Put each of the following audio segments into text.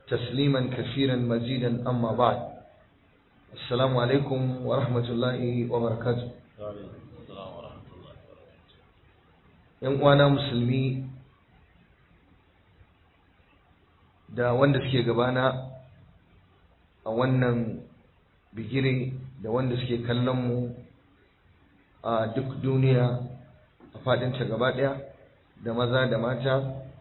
تسليما كثيرا مزيدا أما بعد السلام عليكم ورحمة الله وبركاته ‘yan uwana musulmi da wanda suke gabana a wannan bigire da wanda suke kallon mu a duk duniya a faɗinta gaba ɗaya da maza da mata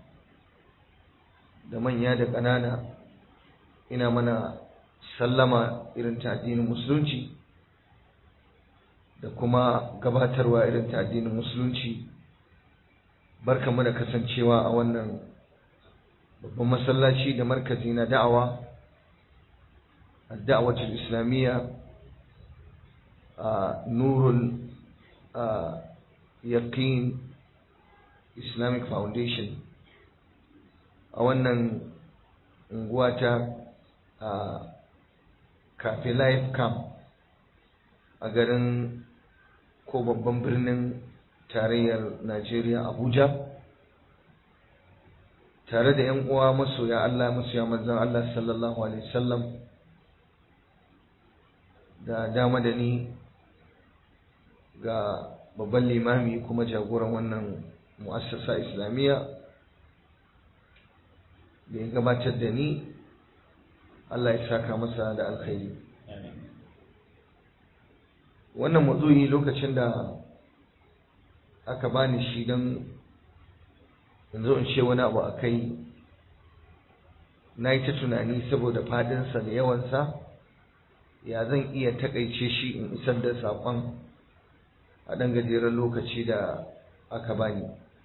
da manya da ƙanana ina mana sallama irin ta addinin musulunci da kuma gabatarwa irin ta addinin musulunci barkamu da kasancewa a wannan babban masallaci da markazi na da'awa da'awatul islamiyya a nurul yaqin islamic foundation a wannan unguwa ta cafe life camp a garin ko babban birnin tarayyar Najeriya Abuja tare da 'yan uwa masoya Allah masoya manzon Allah sallallahu alaihi wasallam da dama da ni ga babban limami kuma jagoran wannan mu'assasa islamiyya da ya gabatar da ni Allah ya saka masa da alkhairi wannan matsoyi lokacin da aka bani shi don in zo in ce wani abu a kai na yi ta tunani saboda fadinsa da yawansa ya zan iya takaice shi in isar da saƙon a ɗan gajeren lokaci da aka bani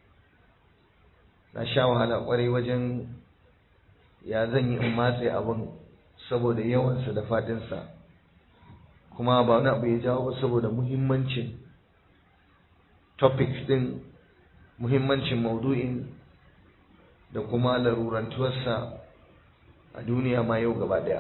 na sha wahala ƙwarai wajen ya zan yi in matse abin saboda yawansa da fadinsa kuma ba wani abu ya jawo ba saboda muhimmancin topics din muhimmancin maudu'in da kuma larurantuwarsa a duniya ma yau gaba daya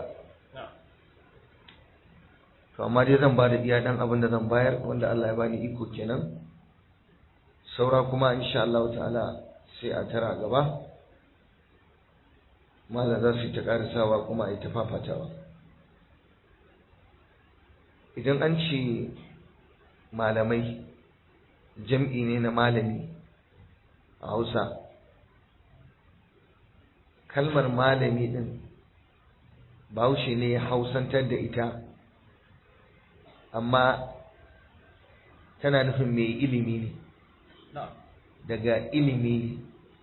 to amma dai zan ba da iya dan abin da zan bayar wanda Allah ya bani iko kenan saura kuma insha Allah ta'ala sai a tara gaba malam za su yi ta karisawa kuma a yi ta fafatawa idan an ce malamai jam'i ne na malami a hausa kalmar malami din bahaushe ne ya hausantar da ita amma tana nufin mai ilimi ne daga ilimi ne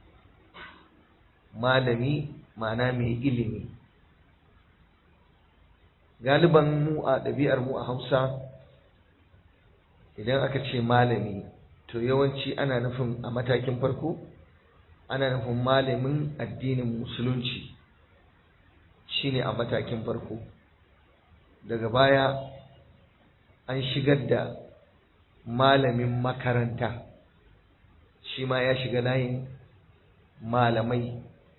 malami ma'ana mai ilimi galiban mu a ɗabi'ar mu a hausa idan aka ce malami to yawanci ana nufin a matakin farko ana nufin malamin addinin musulunci shine a matakin farko daga baya an shigar da malamin makaranta shi ma ya shiga layin malamai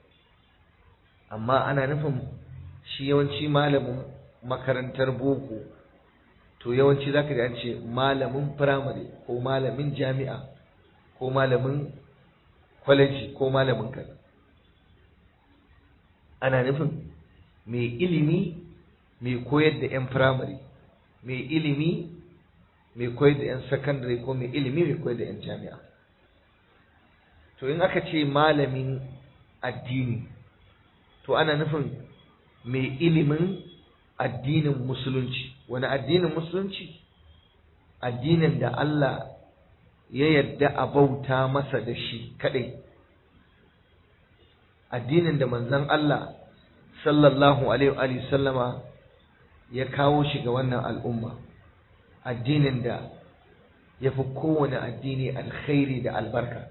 amma ana nufin shi yawanci malamin makarantar boko to yawanci zaka ji an ce malamin firamare ko malamin jami'a ko malamin kwaleji ko malamin kaza ana nufin mai ilimi mai koyar da 'yan firamare mai ilimi mai koyar da 'yan sakandare ko mai ilimi mai koyar da 'yan jami'a to in aka ce malamin addini to ana nufin mai ilimin addinin musulunci wani addinin musulunci addinin da Allah ya yarda a bauta masa da shi kadai addinin da manzon Allah sallallahu alaihi wa sallama ya kawo shi ga wannan al'umma addinin da ya fi kowane addini alkhairi da albarka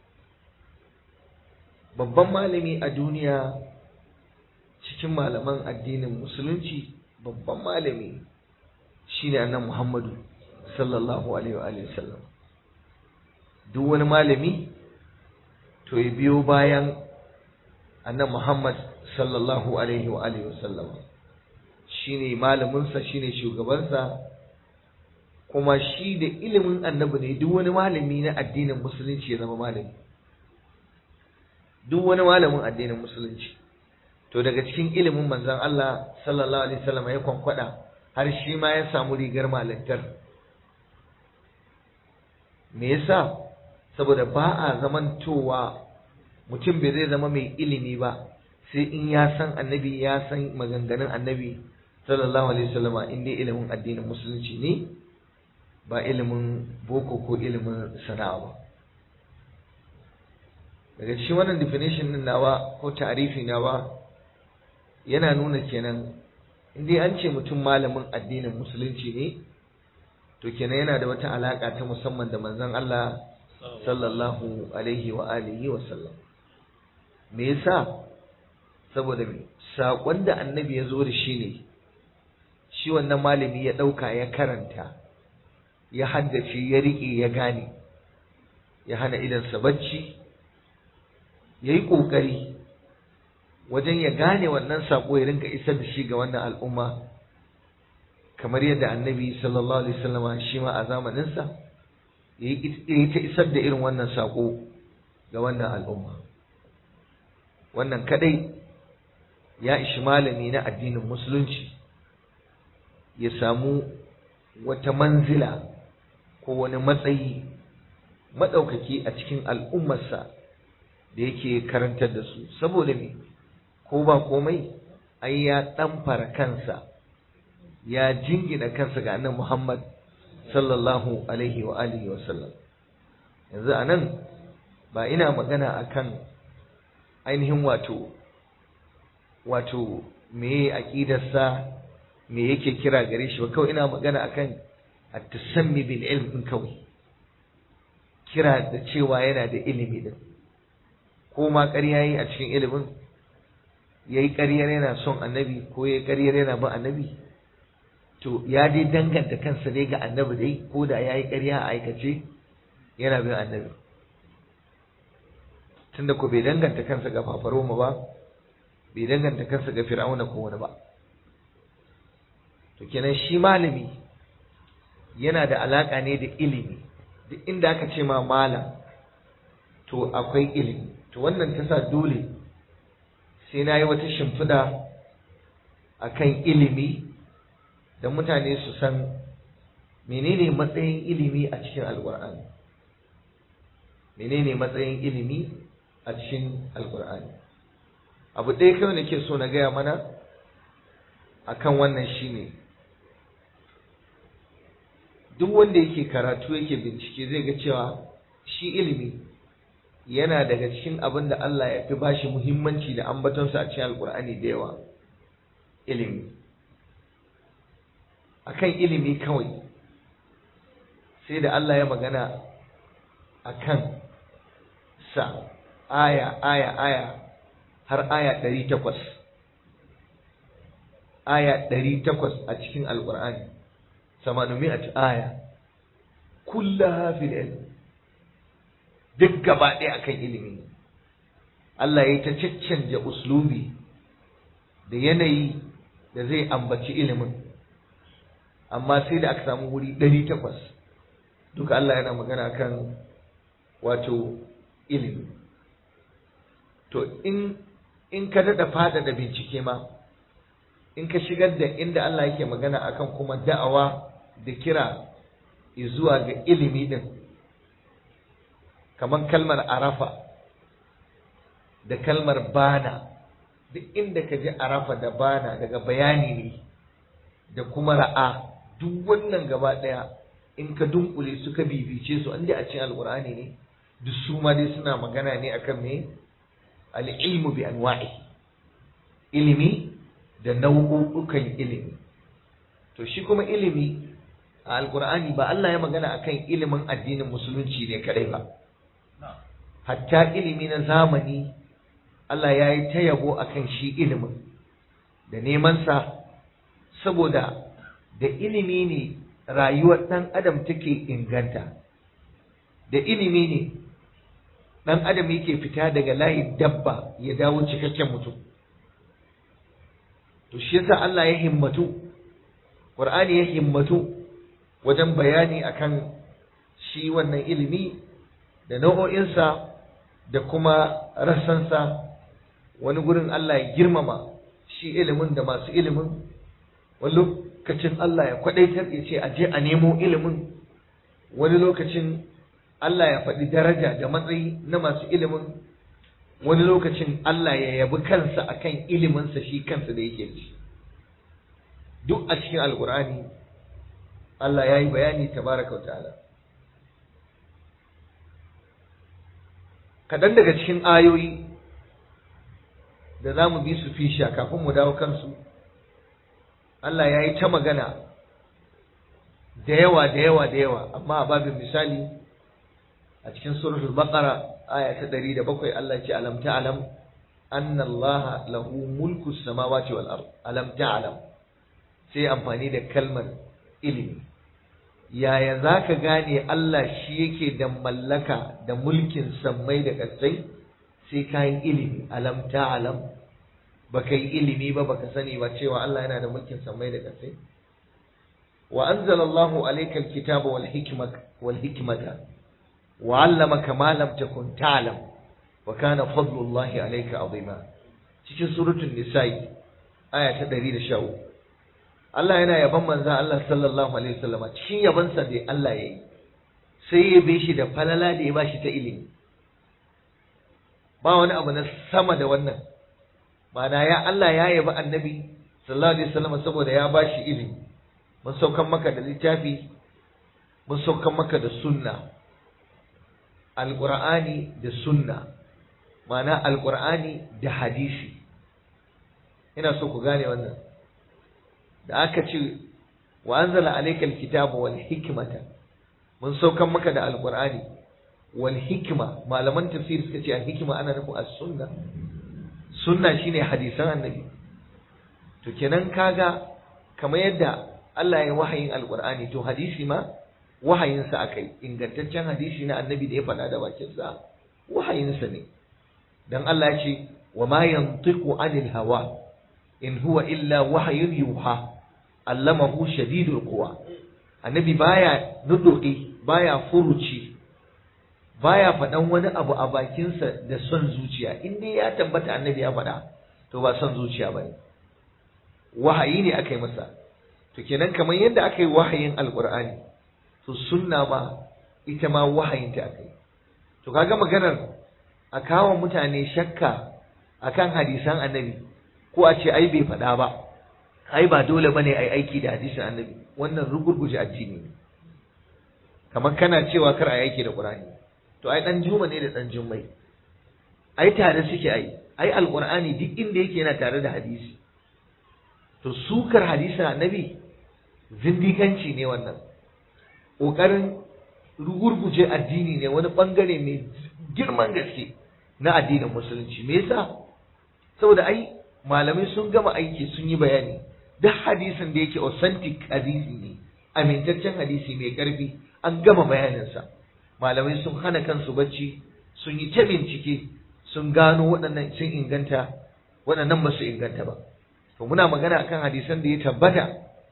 babban malami a duniya cikin malaman addinin musulunci babban malami shine annan Muhammadu sallallahu alaihi wa sallam duk wani malami to ya biyo bayan annan Muhammad sallallahu alaihi wa sallam shine malaminsa shine shugabansa kuma shi da ilimin annabi ne duk wani malami na addinin musulunci ya zama malami duk wani malamin addinin musulunci to daga cikin ilimin manzon Allah sallallahu alaihi wasallam ya kwankwada har shi ma ya samu rigar malantar me yasa saboda ba a zamantowa mutum bai zai zama mai ilimi ba sai in ya san annabi ya san maganganun annabi sallallahu alaihi wasallama in dai ilimin addinin musulunci ne ba ilimin boko ko ilimin sana'a ba daga cikin wannan definition din nawa ko ta'arifi nawa yana nuna kenan in dai an ce mutum malamin addinin musulunci ne to kenan yana da wata alaka ta musamman da manzon Allah sallallahu alaihi wa alihi wa sallam me yasa saboda me sakon da annabi ya zo da shi ne shi wannan malami ya dauka ya karanta ya haddace ya rike ya gane ya hana idansa bacci ya yi ƙoƙari wajen ya gane wannan saƙo ya rinka isar da shi ga wannan al'umma kamar yadda annabi sallallahu alaihi wasallama shi ma a zamaninsa ya yi ta isar da irin wannan saƙo ga wannan al'umma wannan kadai ya ishi malami na addinin musulunci ya samu wata manzila ko wani matsayi maɗaukaki a cikin al'ummarsa da yake karantar da su saboda me ko ba komai ai ya ɗamfara kansa ya jingina kansa ga annabi Muhammad sallallahu alaihi wa alihi wa sallam yanzu anan ba ina magana akan ainihin wato wato me aqidarsa me yake kira gare shi ba kawai ina magana akan at-tasammi bil ilm kawai kira da cewa yana da ilimi din ko ma ƙarya yi a cikin ilimin ya yi ƙaryar yana son annabi ko ya yi ƙaryar yana bin annabi to ya dai danganta kansa dai ga annabi dai ko da ya yi ƙarya a aikace yana bin annabi tunda ko bai danganta kansa ga fafaroma ba bai danganta kansa ga fir'auna ko wani ba to kenan shi malami yana da alaƙa ne da ilimi duk inda aka ce ma malam to akwai ilimi to wannan ta sa dole sai na yi wata shimfiɗa a kan ilimi da mutane su san menene matsayin ilimi a cikin alƙur'ani menene matsayin ilimi a cikin alƙur'ani abu ɗaya kawai nake so na gaya mana akan wannan shine duk wanda yake karatu yake bincike zai ga cewa shi ilimi yana daga cikin abin da Allah ya fi bashi muhimmanci da ambatonsa a cikin alkur'ani da yawa ilimi akan ilimi kawai sai da Allah ya magana akan sa aya aya aya har aya ɗari takwas aya ɗari takwas a cikin alkur'ani samanumi'at aya kullaha fil ilm duk gaba ɗaya akan ilimi Allah ya ta caccanja uslubi da yanayi da zai ambaci ilimin amma sai da aka samu wuri ɗari takwas duka Allah yana magana kan wato ilimi to in in ka daɗa fada da bincike ma in ka shigar da inda Allah yake magana akan kuma da'awa da kira zuwa ga ilimi din kamar kalmar arafa da kalmar bana duk inda ka ji arafa da bana daga bayani ne da kuma ra'a duk wannan gaba ɗaya in ka dunkule su ka bibice su an a cikin alkur'ani ne duk su ma dai suna magana ne akan me al-ilmu bi anwa'i ilimi da nau'ukan ilimi to shi kuma ilimi a alkur'ani ba Allah ya magana akan ilimin addinin musulunci ne kadai ba hatta ilimi na zamani Allah ya yi ta yabo akan shi ilimin da nemansa saboda da ilimi ne rayuwar ɗan adam take inganta da ilimi ne ɗan adam yake fita daga layin dabba ya dawo cikakken mutum to shi yasa Allah ya himmatu Qur'ani ya himmatu wajen bayani akan shi wannan ilimi da nau'o'insa da kuma rassansa wani gurin Allah ya girmama shi ilimin da masu ilimin wani lokacin Allah ya kwadaitar ya ce a je a nemo ilimin wani lokacin Allah ya faɗi daraja da matsayi na masu ilimin wani lokacin Allah ya yabi kansa akan iliminsa shi kansa da yake da shi duk a cikin alkur'ani Allah ya yi bayani tabaraka ta'ala kaɗan daga cikin ayoyi da za mu bi su fisha kafin mu dawo kansu Allah ya yi ta magana da yawa da yawa da yawa amma a babin misali a cikin suratul baqara aya ta 107 Allah ce alam ta'lam anna Allah lahu mulku samawati wal ard alam ta'lam sai amfani da kalmar ilimi yaya zaka gane Allah shi yake da mallaka da mulkin sammai da ƙasai sai kayan ilimi alam ta'lam baka yi ilimi ba baka sani ba cewa Allah yana da mulkin sammai da ƙasai wa anzalallahu alayka alkitaba wal hikmata wal hikmata wa 'allamaka ma lam takun ta'lam wa kana fadlullahi alayka 'azima cikin suratul nisa'i aya ta 113 Allah yana yaban manzon Allah sallallahu alaihi wasallam cikin yabansa da Allah yayi sai ya bi shi da falala da ya bashi ta ilimi ba wani abu na sama da wannan ma'ana ya Allah ya yabi annabi sallallahu alaihi wasallam saboda ya bashi ilimi mun saukan maka da littafi mun saukan maka da sunna alqur'ani da sunna ma'ana alqur'ani da hadisi ina so ku gane wannan da aka ce wa anzala alayka alkitaba wal hikmata mun saukan maka da alqur'ani wal hikma malaman tafsir suka ce al hikma ana nufin as-sunna sunna shine hadisan annabi to kenan kaga kamar yadda Allah ya wahayin alqur'ani to hadisi ma wahayin sa akai ingantaccen hadisi na annabi da ya faɗa da bakin sa wahayin sa ne dan Allah ya ce wa ma yantiqu anil hawa in huwa illa wahyun yuha allamahu shadidul quwa annabi baya nuduki baya furuci baya faɗan wani abu a bakinsa da son zuciya in dai ya tabbata annabi ya faɗa to ba son zuciya bane wahayi ne aka yi masa to kenan kamar yadda aka yi wahayin alqur'ani to sunna ma ita ma wahayin ta aka yi to kaga maganar a kawo mutane shakka akan hadisan annabi ko a ce ai bai faɗa ba ai ba dole bane ai aiki da hadisin annabi wannan rugurguje addini ne kamar kana cewa kar ai aiki da qur'ani to ai dan juma ne da dan jummai ai tare suke ai ai alqur'ani duk inda yake yana tare da hadisi to sukar hadisin annabi zindikanci ne wannan kokarin rugurguje addini ne wani bangare mai girman gaske na addinin musulunci me yasa saboda ai malamai sun gama aiki sun yi bayani duk hadisin da yake authentic hadisi ne amintaccen hadisi mai karfi an gama bayaninsa malamai sun hana kansu bacci sun yi ta bincike sun gano waɗannan sun inganta waɗannan ba su inganta ba to muna magana akan hadisan da ya tabbata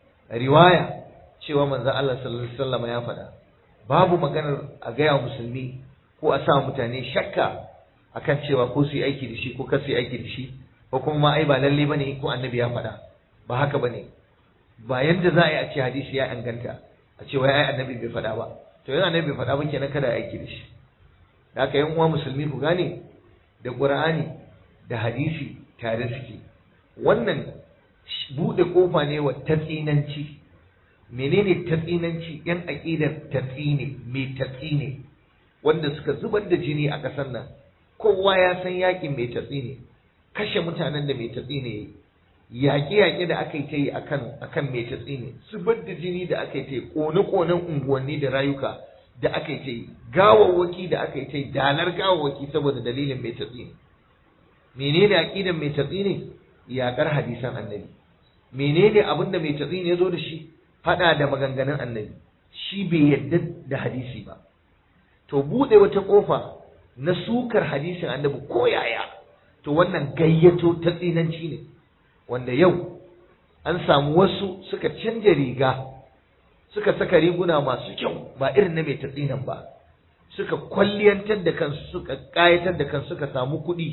riwaya cewa manzon Allah sallallahu alaihi wasallam ya faɗa babu maganar a gaya musulmi ko a sa mutane shakka akan cewa ko su yi aiki da shi ko kar su yi aiki da shi ko kuma ma ai ba lalle bane ko annabi ya faɗa ba haka bane ba yadda za a yi a ce hadisi ya inganta a ce wai ai annabi bai faɗa ba to yana annabi bai faɗa ba kenan kada aiki da shi da haka yan uwa musulmi ku gane da qur'ani da hadisi tare suke wannan bude kofa ne wa tatsinanci menene tatsinanci yan aqidar tatsine mai tatsine wanda suka zubar da jini a ƙasar nan kowa ya san yakin mai tatsine kashe mutanen da mai tatsine yaƙe-yaƙe da aka yi ta yi akan mai tatsine zubar da jini da aka yi ta yi ƙone-ƙonen unguwanni da rayuka da aka yi ta yi gawawwaki da aka yi ta yi dalar gawawwaki saboda dalilin mai tatsine menene aƙidan mai tatsine yaƙar hadisan annabi menene abin da mai tatsine ya zo da shi faɗa da maganganun annabi shi bai yadda da hadisi ba to buɗe wata ƙofa na sukar hadisin annabi ko yaya to wannan gayyato ta tsinanci ne wanda yau an samu wasu suka canja riga suka saka riguna masu kyau ba irin na mai tatsinan ba suka kwalliyantar da kansu suka ƙayatar da kansu suka samu kuɗi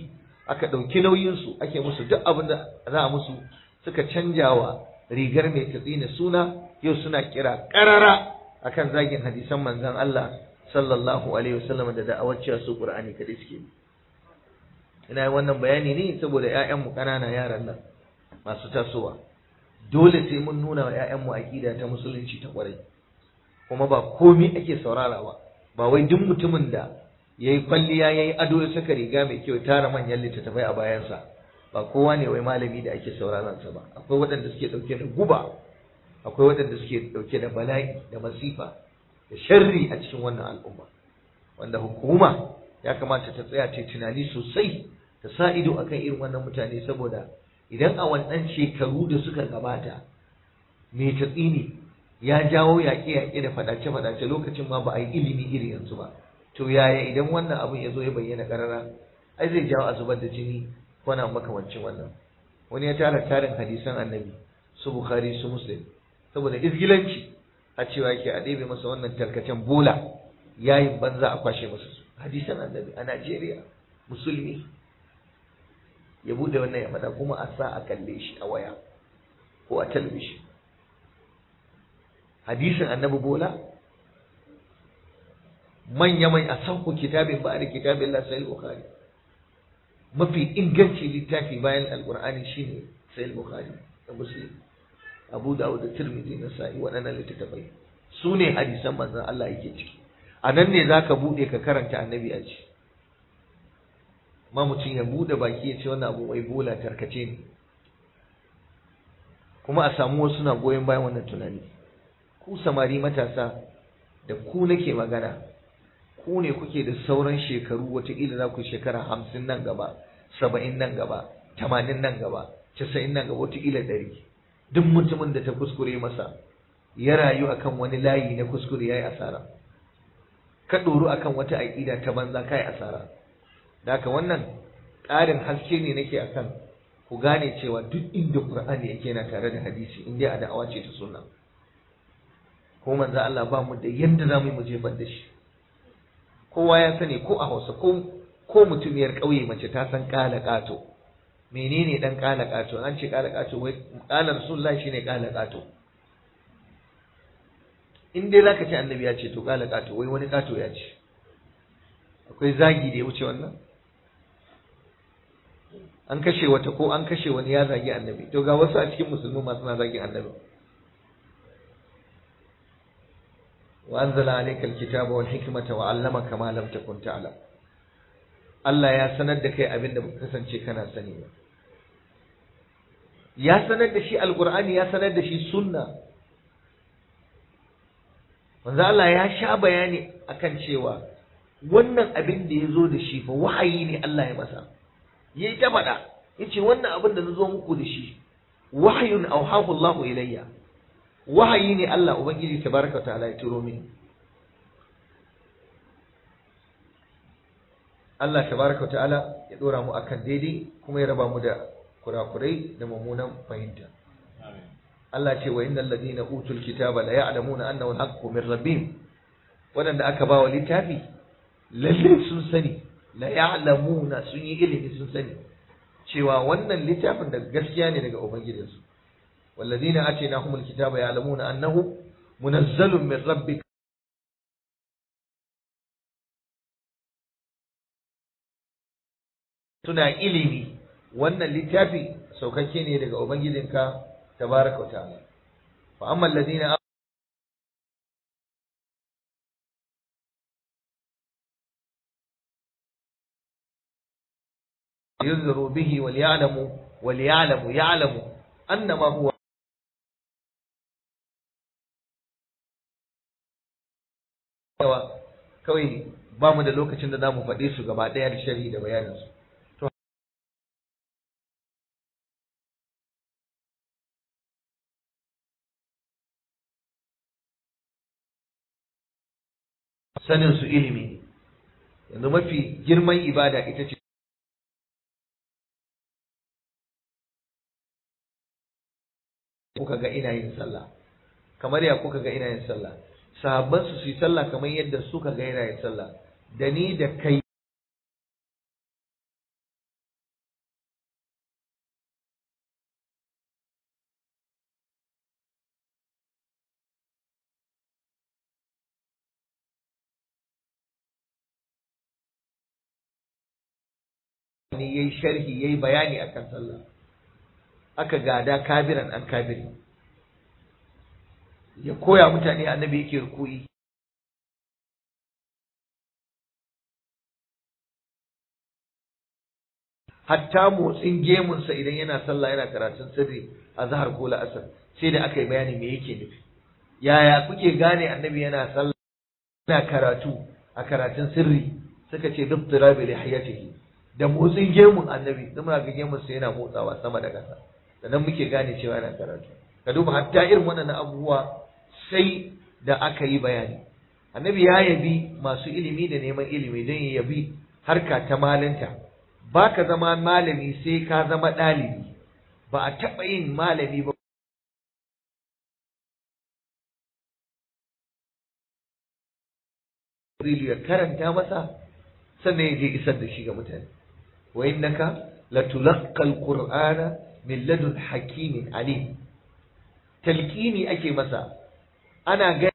aka ɗauki nauyinsu ake musu duk abin da za a musu suka canjawa rigar mai tatsina suna yau suna kira ƙarara akan zagin hadisan manzon Allah sallallahu alaihi wasallam da da'awar cewa su Qur'ani kadai suke ina yin wannan bayani ne saboda ƴaƴanmu ƙanana yaran nan masu tasowa dole sai mun nuna wa ƴaƴanmu aƙida ta musulunci ta ƙwarai kuma ba komai ake saurara ba ba wai duk mutumin da yayi kwalliya yayi ado ya saka riga mai kyau tara manyan littattafai a bayansa ba kowa ne wai malami da ake sauraron sa ba akwai waɗanda suke ɗauke da guba akwai waɗanda suke ɗauke da bala'i da masifa da sharri a cikin wannan al'umma wanda hukuma ya kamata ta tsaya ta tunani sosai ta sa ido akan irin wannan mutane saboda idan a wannan shekaru da suka gabata mai tatsini ya jawo yaƙe-yaƙe da faɗace-faɗace lokacin ma ba a yi ilimi iri yanzu ba to yaya idan wannan abin ya zo ya bayyana ƙarara ai zai jawo a zubar da jini ko na makamancin wannan wani ya tara tarin hadisan annabi su bukhari su muslim saboda izgilanci a cewa yake a ɗebe masa wannan tarkacen bola yayin banza a kwashe masa su hadisan annabi a najeriya musulmi ya bude wannan ya faɗa kuma a sa a kalle shi a waya ko a talabishin hadisin annabi bola manya mai a sauku kitabin ba da kitabin Allah sai bukhari mafi inganci littafi bayan alqur'ani shine sai bukhari da muslim abu dawud da tirmidhi na sa'i waɗannan littattafai su ne hadisan manzon Allah yake ciki a nan ne zaka bude ka karanta annabi a ci ma mutum ya bude baki ya ce wannan abu wai bola tarkace ne kuma a samu wasu na goyon bayan wannan tunani ku samari matasa da ku nake magana ku ne kuke da sauran shekaru wataƙila za ku shekara hamsin nan gaba saba'in nan gaba tamanin nan gaba casa'in nan gaba wataƙila ɗari duk mutumin da ta kuskure masa ya rayu akan wani layi na kuskure ya yi asara ka ɗoru akan wata aƙida ta banza ka yi asara da haka wannan ƙarin haske ne nake akan ku gane cewa duk inda Qur'ani yake yana tare da hadisi in dai a da'awa ce ta sunna ko manzo Allah ba mu da yanda za mu yi mu jefar da shi kowa ya sani ko a Hausa ko ko mutumiyar ƙauye mace ta san ƙala ƙato menene dan ƙala ƙato an ce ƙala ƙato wai ƙala Rasulullah shine ƙala ƙato in dai zaka ce annabi ya ce to ƙala ƙato wai wani ƙato ya ce akwai zagi da ya wuce wannan an kashe wata ko an kashe wani ya zagi annabi to ga wasu a cikin musulmi masu na zagin annabi wa anzala alayka alkitaba wal hikmata wa 'allamaka ma lam takun ta'lam Allah ya sanar da kai abin da baka kasance kana sani ba ya sanar da shi alqur'ani ya sanar da shi sunna manzo Allah ya sha bayani akan cewa wannan abin da ya zo da shi fa wahayi ne Allah ya masa yayi ta faɗa yace wannan abin da nazo muku da shi wahyun awhahu Allahu ilayya wahayi ne Allah ubangiji tabaraka ta'ala ya turo mini Allah tabaraka ta'ala ya dora mu akan daidai kuma ya raba mu da kurakurai da mummunan fahimta Allah ce wa innal ladina utul kitaba la ya'lamuna annahu al-haqqu min rabbihim wadanda aka ba wa littafi lalle sun sani la ya'lamuna sun yi ilimi sun sani cewa wannan littafin da gaskiya ne daga ubangijinsu walladina atainahumul kitaba ya'lamuna annahu munazzalun min rabbik suna ilimi wannan littafi saukakke ne daga ubangijinka tabaraka wa ta'ala fa amma alladina ينذروا به وليعلموا وليعلموا يعلموا أنما هو kawai ba mu da lokacin da za mu faɗe su gaba ɗaya da shari da bayaninsu. Sanin su ilimi yanzu mafi girman ibada ita ce kuka ga ina yin sallah kamar ya kuka ga ina yin sallah sahabban su su yi sallah kamar yadda suka ga ina yin sallah da ni da kai ne yayi sharhi yayi bayani akan sallah aka gada kabiran an kabiri ya koya mutane annabi yake rukuyi hatta motsin gemunsa idan yana sallah yana karatun sirri a zahar ko la'asar sai da aka yi bayani me yake nufi yaya kuke gane annabi yana sallah yana karatu a karatun sirri suka ce duk tirabi lihiyatihi da motsin gemun annabi da muna ga gemun sa yana motsawa sama da ƙasa da nan muke gane cewa yana karatu ka duba hatta irin wannan abubuwa sai da aka yi bayani annabi ya yabi masu ilimi da neman ilimi don ya yabi harka ta malinta ba ka zama malami sai ka zama ɗalibi ba a taɓa yin malami ba ya karanta masa sannan ya je isar da shi ga mutane wa innaka latulaqqa alqur'ana min ladun hakimin alim talqini ake masa ana ga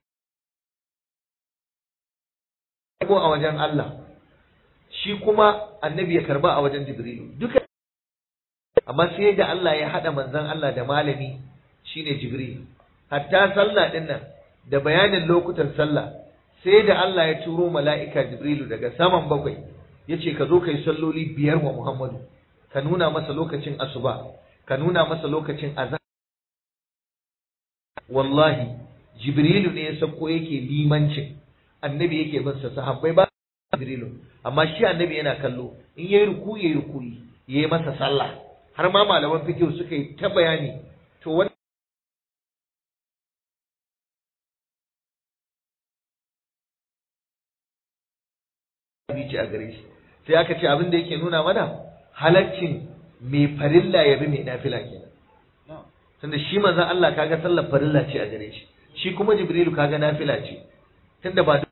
ko a wajen Allah shi kuma annabi ya karba a wajen Jibrilu duka amma sai da Allah ya hada manzon Allah da malami shine Jibril hatta sallah din nan da bayanin lokutan sallah sai da Allah ya turo mala'ika Jibrilu daga saman bakwai yace ka zo kai salloli biyar wa Muhammadu ka nuna masa lokacin asuba ka nuna masa lokacin azhar wallahi Jibrilu ne ya sako yake limancin annabi yake bin sa sahabbai ba Jibrilu amma shi annabi yana kallo in yayi ruku yayi rukuyi yayi masa sallah har ma malaman fiqh suka yi ta bayani to wannan ce a gare shi sai aka ce abin da yake nuna mana halaccin mai farilla ya bi mai nafila kenan tunda shi manzon Allah kaga sallar farilla ce a gare shi shi kuma Jibrilu kaga nafila ce tunda ba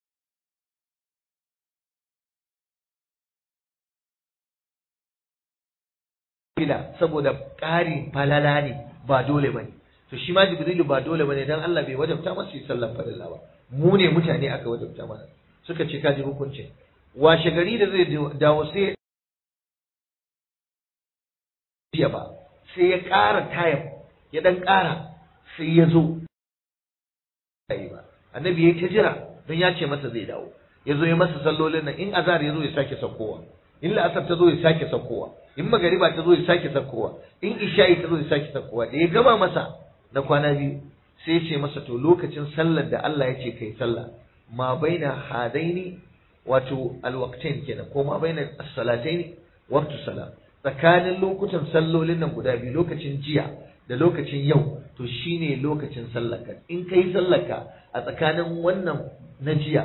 nafila saboda ƙarin falala ne ba dole ba ne to shi ma jibrilu ba dole ba ne don Allah bai wajabta masa yi sallar farilla ba mu ne mutane aka wajabta mana suka ce kaji hukuncin washe gari da zai dawo sai ya ba sai ya ƙara tayar ya ɗan ƙara sai ya zo ba annabi ya ta jira don ya ce masa zai dawo ya zo ya masa sallolin nan in azhar ya zo ya sake saukowa in la'asar ta zo ya sake saukowa in magariba ta zo ya sake saukowa in isha'i ta zo ya sake saukowa da ya gama masa na kwana biyu sai ya ce masa to lokacin sallar da Allah ya ce kai sallah ma baina hadaini wato alwaqtain kenan ko ma baina as-salataini waqtu salat tsakanin lokutan sallolin nan guda biyu lokacin jiya da lokacin yau to shine lokacin sallarka in kai sallarka a tsakanin wannan na jiya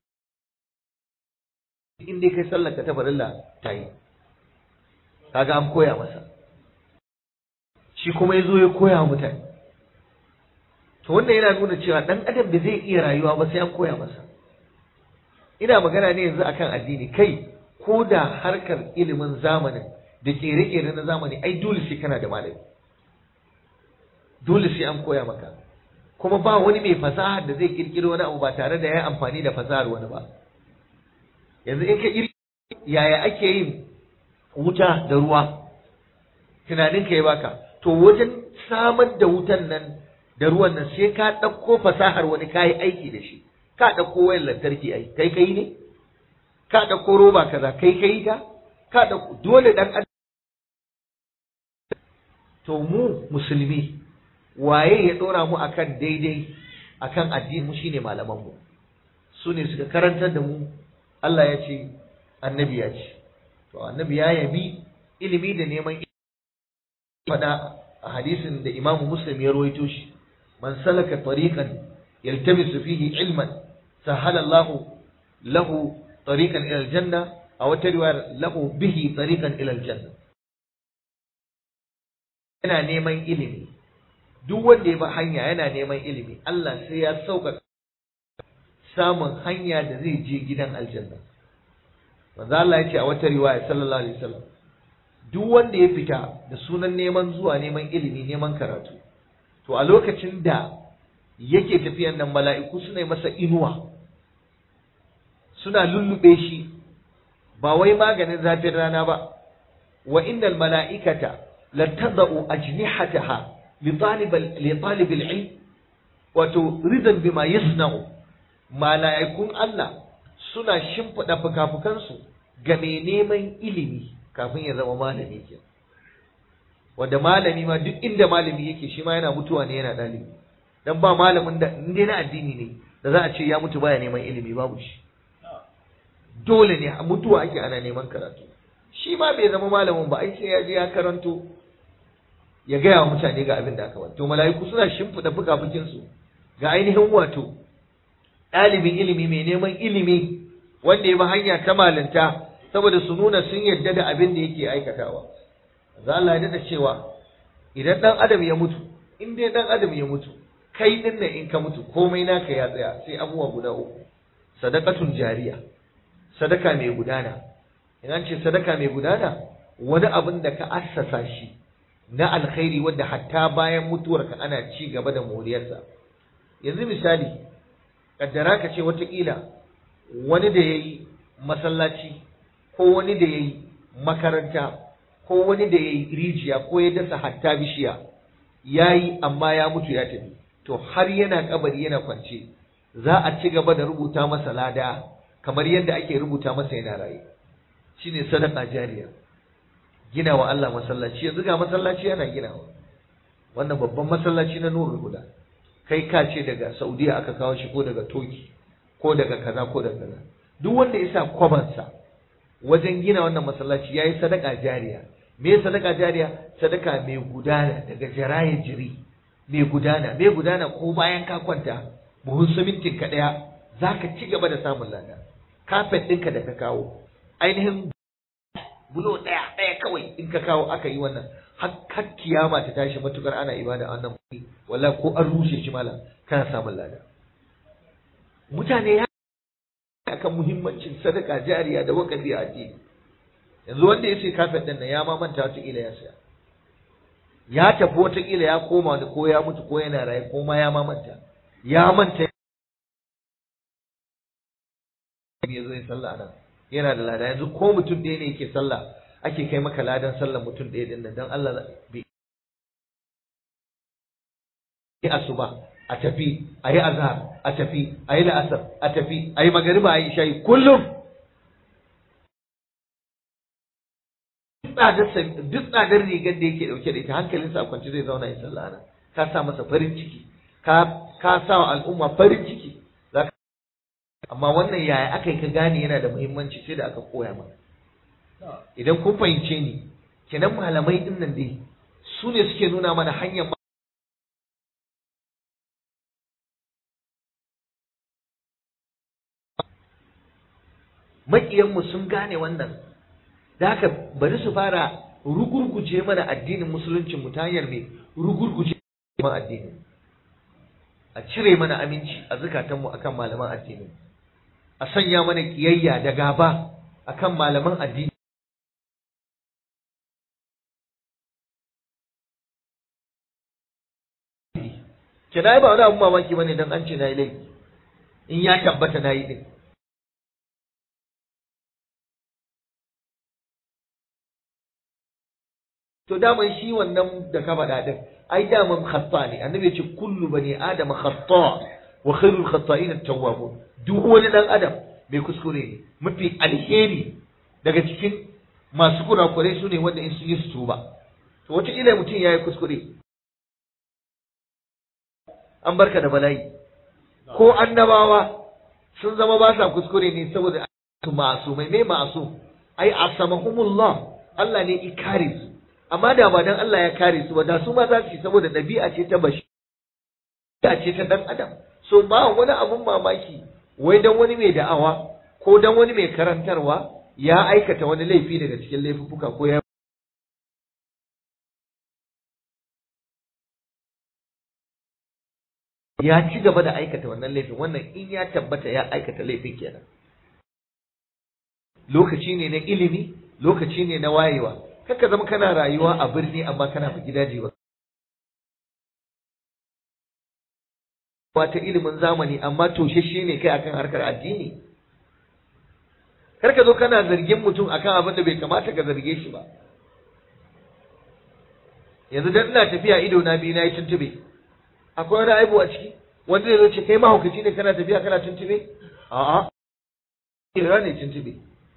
in dai kai sallarka ta farilla ta yi kaga an koya masa shi kuma ya zo ya koya wa mutane to wannan yana nuna cewa dan adam da zai iya rayuwa ba sai an koya masa ina magana ne yanzu akan addini kai ko da harkar ilimin zamanin da kere-kere na zamani ai dole sai kana da malami dole sai an koya maka kuma ba wani mai fasahar da zai kirkiro wani abu ba tare da ya amfani da fasahar wani ba yanzu in ka iri yaya ake yin wuta da ruwa tunanin ka ya baka to wajen samar da wutan nan da ruwan nan sai ka ɗauko fasahar wani kayi aiki da shi ka ɗauko wayar lantarki ai kai kai ne ka ɗauko roba kaza kai kai ta ka ɗauko dole ɗan to mu musulmi waye ya ɗora mu akan daidai akan addini mu shine malaman mu su ne suka karantar da mu Allah ya ce annabi ya ce to annabi ya yabi ilimi da neman faɗa a hadisin da Imam Muslim ya rawaito shi man salaka tariqan yaltamisu fihi ilman sahala Allah lahu tariqan ila aljanna aw tarwa lahu bihi tariqan ila aljanna yana neman ilimi duk wanda ya bi hanya yana neman ilimi Allah sai ya sauka samun hanya da zai je gidan aljanna manzo Allah ya ce a wata riwaya sallallahu alaihi wasallam duk wanda ya fita da sunan neman zuwa neman ilimi neman karatu to a lokacin da yake tafiyan nan mala'iku suna yi masa inuwa suna lullube shi ba wai maganin zafin rana ba wa innal mala'ikata latadau ajnihataha li talib li talib al-ilm wato ridan bima yasna'u mala'ikun Allah suna shimfiɗa fukafukansu ga mai neman ilimi kafin ya zama malami ke wanda malami ma duk inda malami yake shi ma yana mutuwa ne yana ɗalibi dan ba malamin da inda na addini ne da za a ce ya mutu baya neman ilimi babu shi dole ne mutuwa ake ana neman karatu shi ma bai zama malamin ba ai sai ya je ya karanto ya gaya wa mutane ga abin da aka ba to mala'iku suna shimfiɗa fukafukinsu ga ainihin wato ɗalibin ilimi mai neman ilimi wanda ya bi hanya ta malinta saboda su nuna sun yadda da abin da yake aikatawa za Allah ya da cewa idan ɗan adam ya mutu in dai ɗan adam ya mutu kai ɗin nan in ka mutu komai naka ya tsaya sai abubuwa guda uku sadakatun jariya sadaka mai gudana in an ce sadaka mai gudana wani abin da ka assasa shi na alkhairi wanda hatta bayan mutuwarka ana ci gaba da moriyarsa yanzu misali kaddara ka ce watakila wani da ya yi masallaci ko wani da ya yi makaranta ko wani da ya yi rijiya ko ya dasa hatta bishiya ya yi amma ya mutu ya tafi to har yana kabari yana kwance za a ci gaba da rubuta masa lada kamar yadda ake rubuta masa yana raye shine sadaka jariya gina wa Allah masallaci yanzu ga masallaci yana ginawa wannan babban masallaci na nurul huda kai ka ce daga Saudiya aka kawo shi ko daga Toki ko daga kaza ko daga kaza duk wanda ya sa kwabansa wajen gina wannan masallaci yayi sadaka jariya me sadaka jariya sadaka mai gudana daga jarayin jiri mai gudana mai gudana ko bayan ka kwanta buhun simintin ka daya zaka ci gaba da samun lada kafet ɗinka da ka kawo ainihin bulo ɗaya ɗaya kawai in ka kawo aka yi wannan har kiyama ta tashi matukar ana ibada wannan kuɗi wallahi ko an rushe shi malam kana samun lada mutane ya akan muhimmancin sadaka jariya da wakafi a addini yanzu wanda ya sai kafet ɗin nan ya ma manta wata ya saya ya tafi wata ya koma da ko ya mutu ko yana raye ko ma ya ma manta ya manta ya zo ya sallah nan yana da lada yanzu ko mutum ɗaya ne yake sallah ake kai maka ladan sallar mutum ɗaya din nan dan Allah bai yi asuba a tafi a yi azhar a tafi a yi la'asar a tafi a yi magariba a yi shayi kullum duk tsadar rigar da yake dauke da ita hankalinsa a kwance zai zauna ya sallah nan ka sa masa farin ciki ka ka sa wa al'umma farin ciki amma wannan yaya aka yi ka gane yana da muhimmanci sai da aka koya maka idan kun fahimce ni kenan malamai din nan dai su ne suke nuna mana hanyar maƙiyanmu sun gane wannan da haka bari su fara rugurguje mana addinin musuluncin mu ta hanyar mai rugurguje mana addinin a cire mana aminci a zukatanmu akan malaman addinin a sanya mana kiyayya da gaba akan malaman addini kina ba wani abun mamaki bane dan an ce na yi laifi in ya tabbata na yi din to daman shi wannan da ka faɗa din ai daman khata ne annabi ya ce kullu bani adam khata wa khairul khata'in at-tawwabun duk wani dan adam mai kuskure ne mafi alheri daga cikin masu kurakurai su ne wanda in sun yi su tuba to wata ila mutum ya yi kuskure an barka da bala'i ko annabawa sun zama ba sa kuskure ne saboda su masu mai mai masu ai asamahumullah Allah ne i kare su amma da ba dan Allah ya kare su ba da su ma za su yi saboda ɗabi'a ce ta bashi ɗabi'a ce ta dan adam so ba wani abun mamaki wai dan wani mai da'awa ko dan wani mai karantarwa ya aikata wani laifi daga cikin laifuka ko ya ya ci gaba da aikata wannan laifin wannan in ya tabbata ya aikata laifin kenan lokaci ne na ilimi lokaci ne na wayewa kaka zama kana rayuwa a birni amma kana fi gidaje ba ta ilimin zamani amma toshashe ne kai akan harkar addini kar ka zo kana zargin mutum akan abin da bai kamata ka zarge shi ba yanzu dan ina tafiya ido na biyu na yi tuntube akwai wani aibu a ciki wanda zai zo ce kai mahaukaci ne kana tafiya kana tuntube a'a yiwa ne tuntube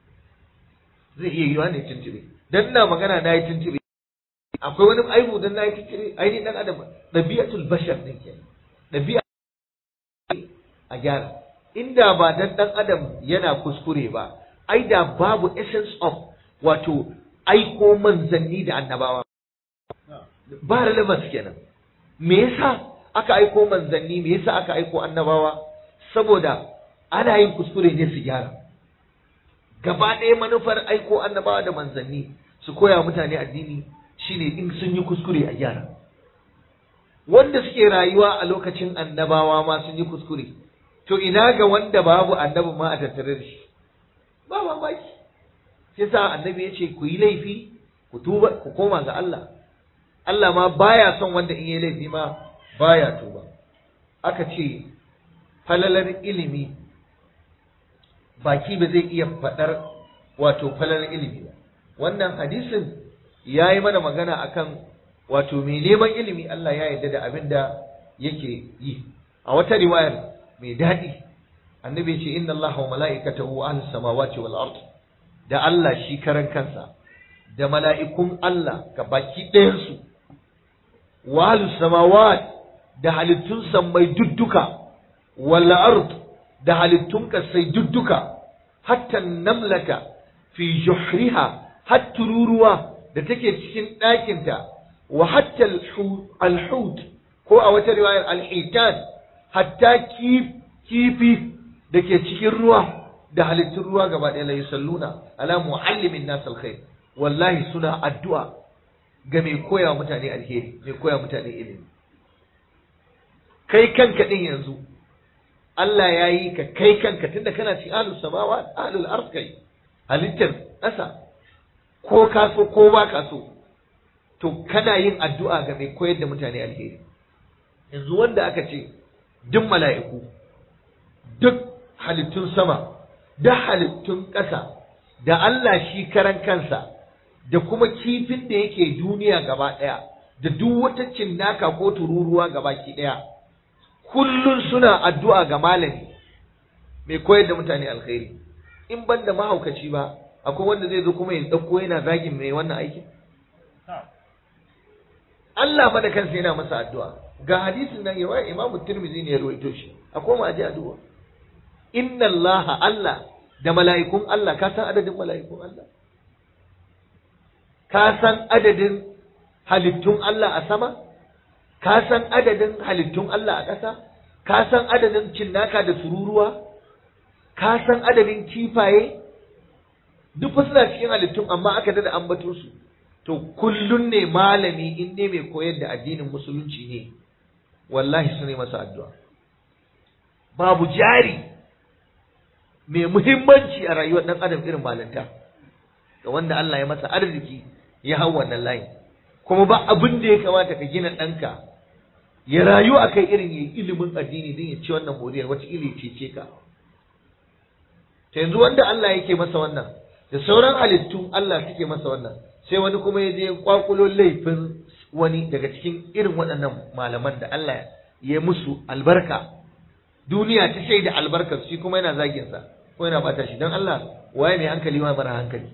zai iya yiwa ne tuntube dan ina magana na yi tuntube akwai wani aibu dan na yi tuntube ainihin dan adam ɗabi'atul bashar din ke ɗabi'a a gyara inda ba dan dan adam yana kuskure ba ai da babu essence of wato aiko manzanni da annabawa ba relevance kenan me yasa aka aiko manzanni me yasa aka aiko annabawa saboda ana yin kuskure ne su gyara gaba ɗaya manufar aiko annabawa da manzanni su koya mutane addini shine in sun yi kuskure a gyara wanda suke rayuwa a lokacin annabawa ma sun yi kuskure to ina ga wanda babu annabi ma a tattare da shi ba mamaki sai sa annabi ya ce ku yi laifi ku tuba ku koma ga Allah Allah ma baya son wanda in yi laifi ma baya tuba aka ce falalar ilimi baki ba zai iya faɗar wato falalar ilimi ba wannan hadisin ya yi mana magana akan wato mai neman ilimi Allah ya yarda da abin da yake yi a wata riwayar mai daɗi annabi ce inna Allah wa mala'ikatahu ahlus samawati wal ard da Allah shi karan kansa da mala'ikun Allah ga baki ɗayansu wa ahlus samawat da halittun sammai dudduka wal ard da halittun kasai dudduka hatta namlata fi juhriha har tururuwa da take cikin ɗakinta wa hatta alhut ko a wata riwayar alhitan hatta kifi da ke cikin ruwa da halittun ruwa gaba ɗaya la yusalluna ala muallimin nas alkhair wallahi suna addu'a ga mai koya mutane alheri mai koya mutane ilimi kai kanka din yanzu Allah ya yi ka kai kanka tunda kana ci ahlus samawa ahlul ard kai halittar ƙasa ko ka so ko ba ka so to kana yin addu'a ga mai koyar da mutane alheri yanzu wanda aka ce duk mala'iku duk halittun sama da halittun ƙasa da Allah shi karan kansa da kuma kifin da yake duniya gaba ɗaya da duk wata cinnaka ko tururuwa gaba ki ɗaya kullun suna addu'a ga malami mai koyar da mutane alkhairi in ban da mahaukaci ba akwai wanda zai zo kuma ya ɗauko yana zagin mai wannan aikin Allah ma da kansa yana masa addu'a ga hadisin nan yawa Imam Tirmidhi ne ya rawaito shi akwai ma aje addu'a inna Allah Allah da mala'ikun Allah ka san adadin mala'ikun Allah ka san adadin halittun Allah a sama ka san adadin halittun Allah a ƙasa ka san adadin cinnaka da tururuwa ka san adadin kifaye duk fa suna cikin halittun amma aka dada ambato su to kullun ne malami in ne mai koyar da addinin musulunci ne wallahi su ne masa addu'a babu jari mai muhimmanci a rayuwar ɗan adam irin malanta ga wanda Allah ya masa arziki ya hau wannan layin kuma ba abin da ya kamata ka gina ɗanka ya rayu a kai irin ya ilimin addini don ya ci wannan moriyar wata ili cece ka ta yanzu wanda Allah yake masa wannan da sauran halittun Allah suke masa wannan sai wani kuma ya je kwakulo laifin wani daga cikin irin waɗannan malaman da Allah ya musu albarka duniya ta shaida albarkar shi kuma yana zagin sa ko yana bata shi don Allah waye mai hankali ma mara hankali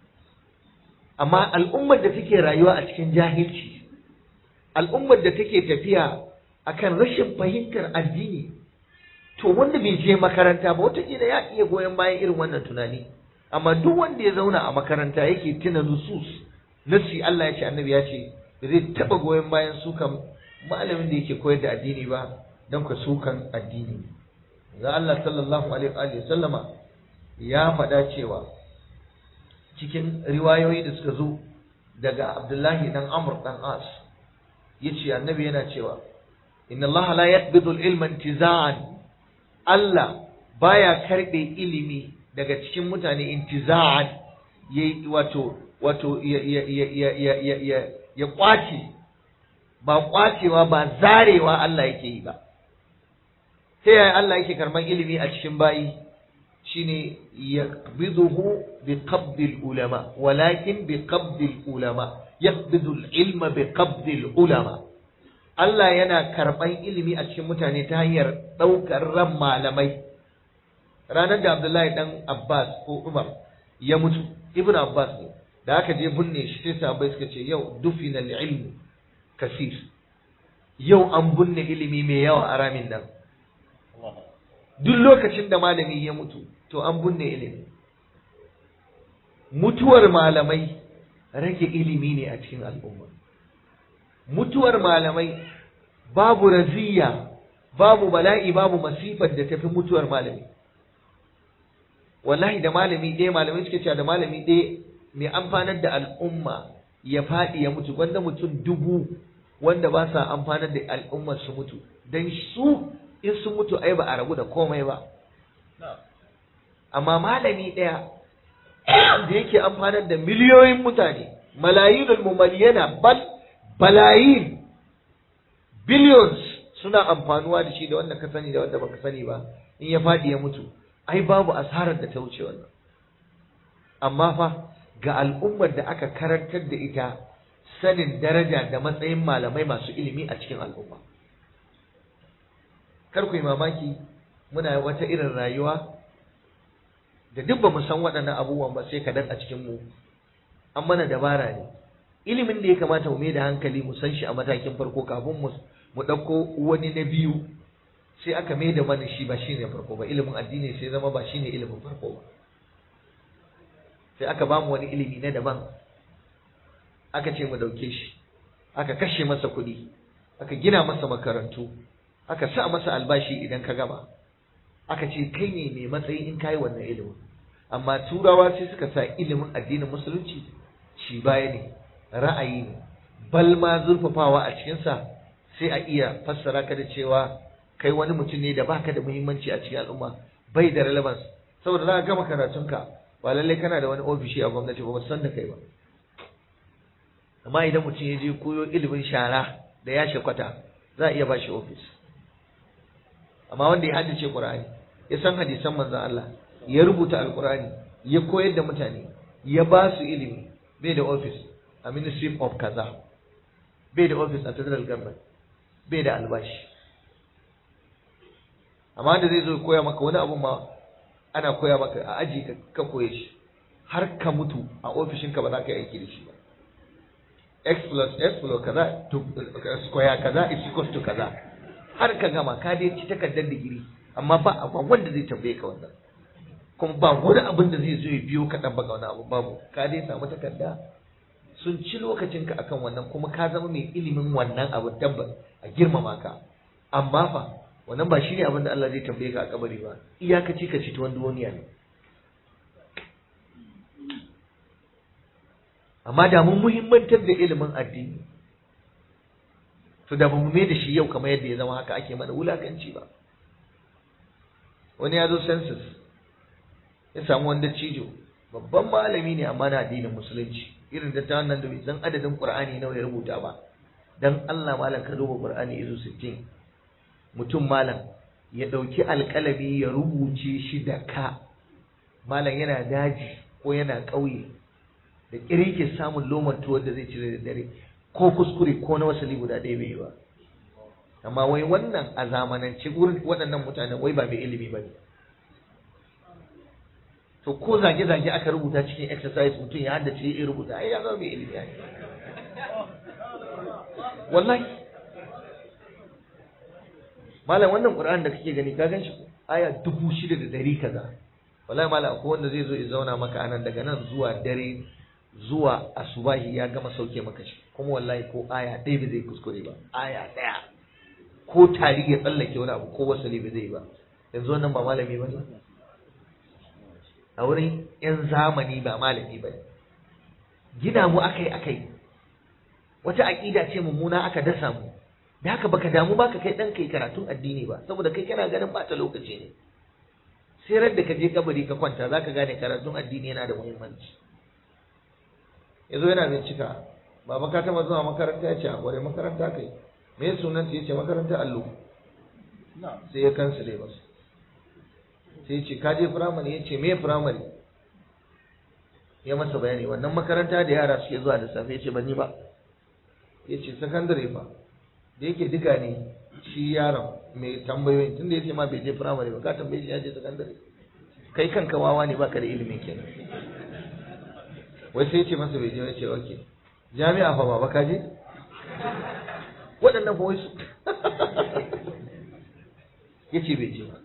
amma al'ummar da take rayuwa a cikin jahilci al'ummar da take tafiya akan rashin fahimtar addini to wanda bai je makaranta ba wataƙila ya iya goyon bayan irin wannan tunani amma duk wanda ya zauna a makaranta yake tuna nusus nasi Allah ya ce annabi ya ce ba zai taɓa goyon bayan sukan malamin da yake koyar da addini ba don ka sukan addini za Allah sallallahu alaihi wa sallama ya faɗa cewa cikin riwayoyi da suka zo daga Abdullahi dan Amr dan As yace annabi yana cewa inna Allah la yaqbidu al-ilma intiza'an Allah baya karbe ilimi daga cikin mutane intiza'an yayi wato wato ya ya ya ya ya ya ya kwace ba kwacewa ba zarewa Allah yake yi ba ta yaya Allah yake karban ilimi a cikin bayi shine yaqbiduhu bi qabdil ulama walakin bi qabdil ulama yaqbidu al-ilma bi qabdi al-ulama Allah yana karban ilimi a cikin mutane ta hanyar daukar ran malamai ranar da Abdullahi dan Abbas ko Umar ya mutu Ibn Abbas ne da aka je binne shi sai sahabbai suka ce yau dufina al-ilm kasir yau an binne ilimi mai yawa a ramin nan duk lokacin da malami ya mutu to an binne ilimi mutuwar malamai rage ilimi ne a cikin al'umma mutuwar malamai babu raziya babu bala'i babu masifar da tafi mutuwar malami wallahi da malami ɗaya malamai suke cewa da malami ɗaya mai amfanar da al'umma ya faɗi ya mutu wanda mutum dubu wanda ba sa amfanar da al'ummar su mutu dan su in sun mutu ai ba a rabu da komai ba amma malami ɗaya da yake amfanar da miliyoyin mutane malayinul mumaliyana bal balayin billions suna amfanuwa da shi da wanda ka sani da wanda baka sani ba in ya faɗi ya mutu ai babu asarar da ta wuce wannan amma fa ga al'ummar da aka karantar da ita sanin daraja da matsayin malamai masu ilimi a cikin al'umma kar ku yi mamaki muna wata irin rayuwa da duk ba mu san waɗannan abubuwan ba sai kaɗan a cikin mu an mana dabara ne ilimin da ya kamata mu mai da hankali mu san shi a matakin farko kafin mu mu ɗauko wani na biyu sai aka mai da mana shi ba shi ne farko ba ilimin addini sai zama ba shi ne ilimin farko ba sai aka ba mu wani ilimi na daban aka ce mu ɗauke shi aka kashe masa kuɗi aka gina masa makarantu aka sa masa albashi idan ka gama aka ce kai ne mai matsayi in kayi wannan ilimin amma turawa sai suka sa ilimin addinin musulunci shi baya ne ra'ayi ne bal ma zurfafawa a cikinsa sai a iya fassara ka da cewa kai wani mutum ne da baka da muhimmanci a cikin al'umma bai da relevance saboda za ka gama karatunka ba lallai kana da wani ofishi a gwamnati ba ba san da kai ba amma idan mutum ya je koyo ilimin shara da ya kwata za a iya ba shi ofis amma wanda ya haddace Qur'ani ya san hadisan manzon Allah ya rubuta alqur'ani ya koyar da mutane ya ba su ilimi bai da office a ministry of kaza bai da office a federal government bai da albashi amma da zai zo koya maka wani abu ma ana koya maka a aji ka koye shi har ka mutu a ofishinka ba za ka yi aiki da shi ba x plus x plus kaza to square kaza is equals to kaza har ka gama ka dai ci takardar digiri amma ba ba wanda zai tambaye ka wannan kuma ba wani abin da zai zo ya biyo ka baka wani abu babu ka dai samu takarda sun ci lokacin ka akan wannan kuma ka zama mai ilimin wannan abu tabbas a girmama ka amma fa wannan ba shine abin da Allah zai tambaye ka a kabari ba iyakaci ka ci tuwon duniya ne amma da mun muhimmantar da ilimin addini to da ba mu mai da shi yau kamar yadda ya zama haka ake mana wulakanci ba wani ya zo census ya samu wanda cijo babban malami ne amma na addinin musulunci irin da ta wannan da bai san adadin qur'ani nawa ya rubuta ba dan Allah malam ka duba qur'ani izo 60 mutum malam ya dauki alkalami ya rubuce shi da ka malam yana daji ko yana ƙauye da kirke samun lomar tuwar da zai cire da dare ko kuskure ko na wasali guda ɗaya bai yi ba amma wai wannan a zamanance gurin waɗannan mutanen wai ba mai ilimi ba ne to ko zage-zage aka rubuta cikin exercise mutum ya haddace ya rubuta ai ya zama mai ilimi ne wallahi malam wannan qur'an da kake gani ka gan shi aya dubu shida da dari kaza wallahi malam akwai wanda zai zo ya zauna maka anan daga nan zuwa dare zuwa asubahi ya gama sauke maka shi kuma wallahi ko aya ɗaya ba zai kuskure ba aya ɗaya ko tari ya tsallake wani abu ko wasali ba zai ba yanzu wannan ba malami ba ne a wurin yan zamani ba malami ba ne gina mu akai akai wata aƙida ce mummuna aka dasa mu da haka baka damu baka kai ɗan kai karatun addini ba saboda kai kana ganin ɓata lokaci ne sai da ka je kabari ka kwanta zaka gane karatun addini yana da muhimmanci yazo yana bincika baba ka taba zuwa makaranta ya ce a kware makaranta kai me sunan ya ce makaranta allo sai ya kansile masa sai ce ka je firamare ya ce me firamare ya masa bayani wannan makaranta da yara suke zuwa da safe ce ban yi ba ya ce sakandare fa da yake diga ne shi yaron mai tambayoyin tunda ya ce ma bai je firamare ba ka tambaye shi ya je sakandare kai kanka wawa ne baka da ilimin kenan wai sai ya ce masa bai je ya ce oke jami'a fa baba ka je waɗannan fa wai su ya ce bai je ba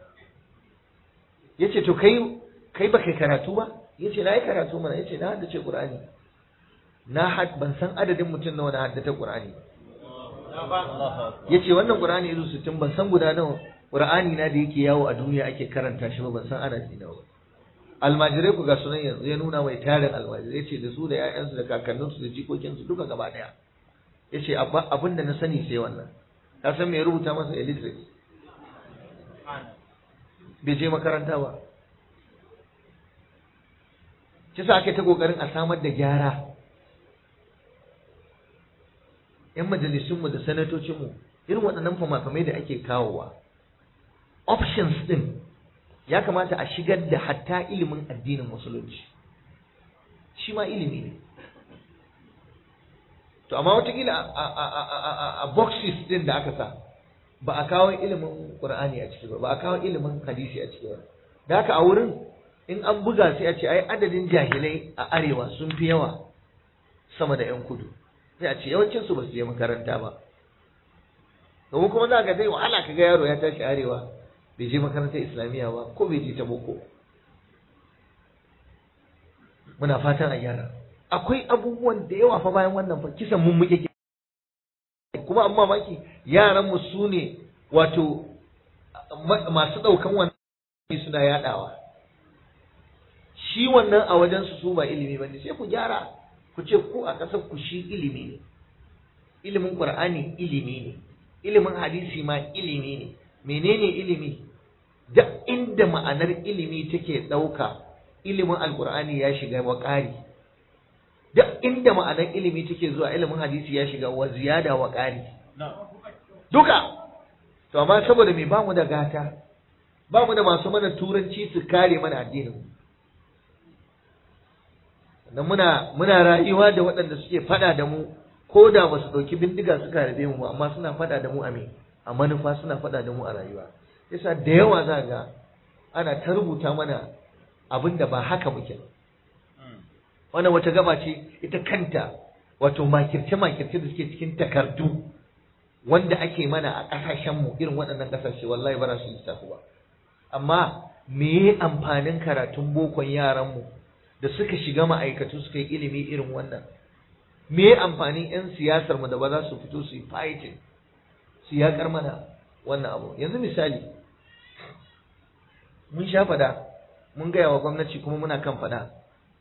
ya ce to kai kai ba kai karatu ba ya ce na yi karatu mana ya ce na haddace ƙur'ani na had ban san adadin mutum nawa na haddace ƙur'ani ya ce wannan ƙur'ani izu sittin ban san guda nawa ƙur'ani na da yake yawo a duniya ake karanta shi ba ban san adadi nawa ba almajirai ku ga sunan yanzu ya nuna mai tarin almajirai ce da su da 'ya'yansu da kakanninsu da jikokinsu duka gaba ɗaya ya ce abin da na sani sai wannan ka san me rubuta masa illiterate bai je makaranta ba kisa ake ta kokarin a samar da gyara yan majalisunmu da sanatocinmu irin waɗannan famafamai da ake kawowa options ɗin ya kamata a shigar da hatta ilimin addinin musulunci shi ma ilimi ne to amma watakila a boxes ɗin da aka sa ba a kawo ilimin qur'ani a ciki ba ba a kawo ilimin hadisi a ciki ba da haka a wurin in an buga sai a ce ai adadin jahilai a arewa sun fi yawa sama da yan kudu sai a ce yawancin su ba su je makaranta ba domin kuma za ka zai wahala ka ga yaro ya tashi arewa bai je makarantar islamiyya ba ko bai je ta boko muna fatan a gyara akwai abubuwan da yawa fa bayan wannan fa kisan mun muke kuma amma maki yaran mu su ne wato masu ɗaukan wannan suna yaɗawa shi wannan a wajen su su ba ilimi ba ne sai ku gyara ku ce ku a ƙasar ku shi ilimi ne ilimin qur'ani ilimi ne ilimin hadisi ma ilimi ne menene ilimi da inda ma'anar ilimi take ɗauka ilimin alqur'ani ya shiga wa ƙari duk inda ma'anar ilimi take zuwa ilimin hadisi ya shiga wa ziyada wa ƙari duka to amma saboda me bamu da gata bamu da masu mana turanci su kare mana addinin dan muna muna rayuwa da waɗanda suke fada da mu ko da ba su ɗauki bindiga suka rabe mu ba amma suna fada da mu a me a manufa suna fada da mu a rayuwa yasa da yawa za ga ana ta rubuta mana abin da ba haka muke ba wannan wata gaba ce ita kanta wato makirce-makirce da suke cikin takardu wanda ake mana a ƙasashenmu irin waɗannan ƙasashe wallahi ba su lissafi ba amma me amfanin karatun bokon yaranmu da suka shiga ma'aikatu suka yi ilimi irin wannan me amfanin 'yan siyasarmu da ba za su fito su yi fighting su yaƙar mana wannan abu yanzu misali mun sha fada mun gaya wa gwamnati kuma muna kan fada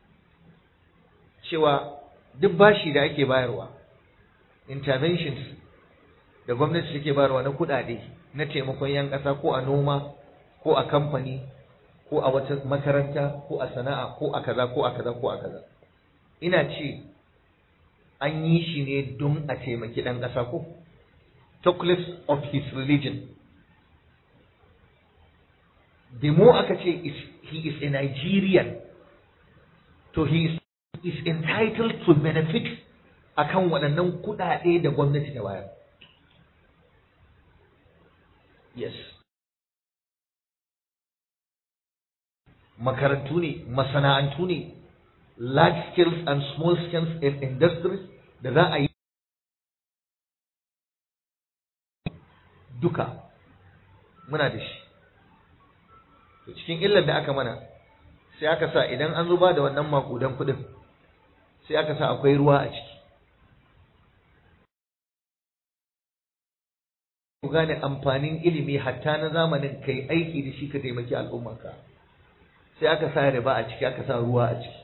cewa duk bashi da ake bayarwa interventions da gwamnati take bayarwa na kuɗaɗe na taimakon 'yan ƙasa ko a noma ko a kamfani ko a wata makaranta ko a sana'a ko a kaza ko a kaza ko a kaza ina ce an yi shi ne don a taimaki ɗan ƙasa ko talkless of his religion the more aka ce he is a Nigerian to he is is entitled to benefit akan waɗannan kuɗaɗe da gwamnati ta bayar. Yes. Makarantu ne, masana'antu ne, large scales and small scales in industries da za a yi duka muna da shi. To cikin illar da aka mana sai aka sa idan an zuba da wannan makudan kuɗin sai aka sa akwai ruwa a ciki ku gane amfanin ilimi hatta na zamanin kai aiki da shi ka taimaki al'ummarka sai aka sa riba a ciki aka sa ruwa a ciki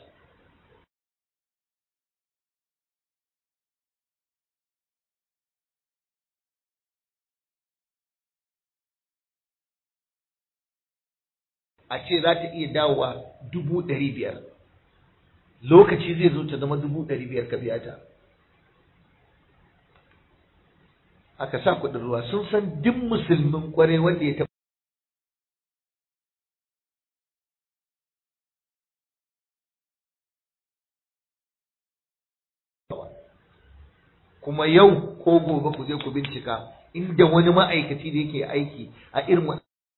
a ce za ta iya dawowa dubu ɗari biyar lokaci zai zo ta zama dubu ɗari biyar ka biya ta aka sa kuɗin ruwa sun san duk musulmin kwarai wanda ya taɓa kuma yau ko gobe ku je ku bincika inda wani ma'aikaci da yake aiki a irin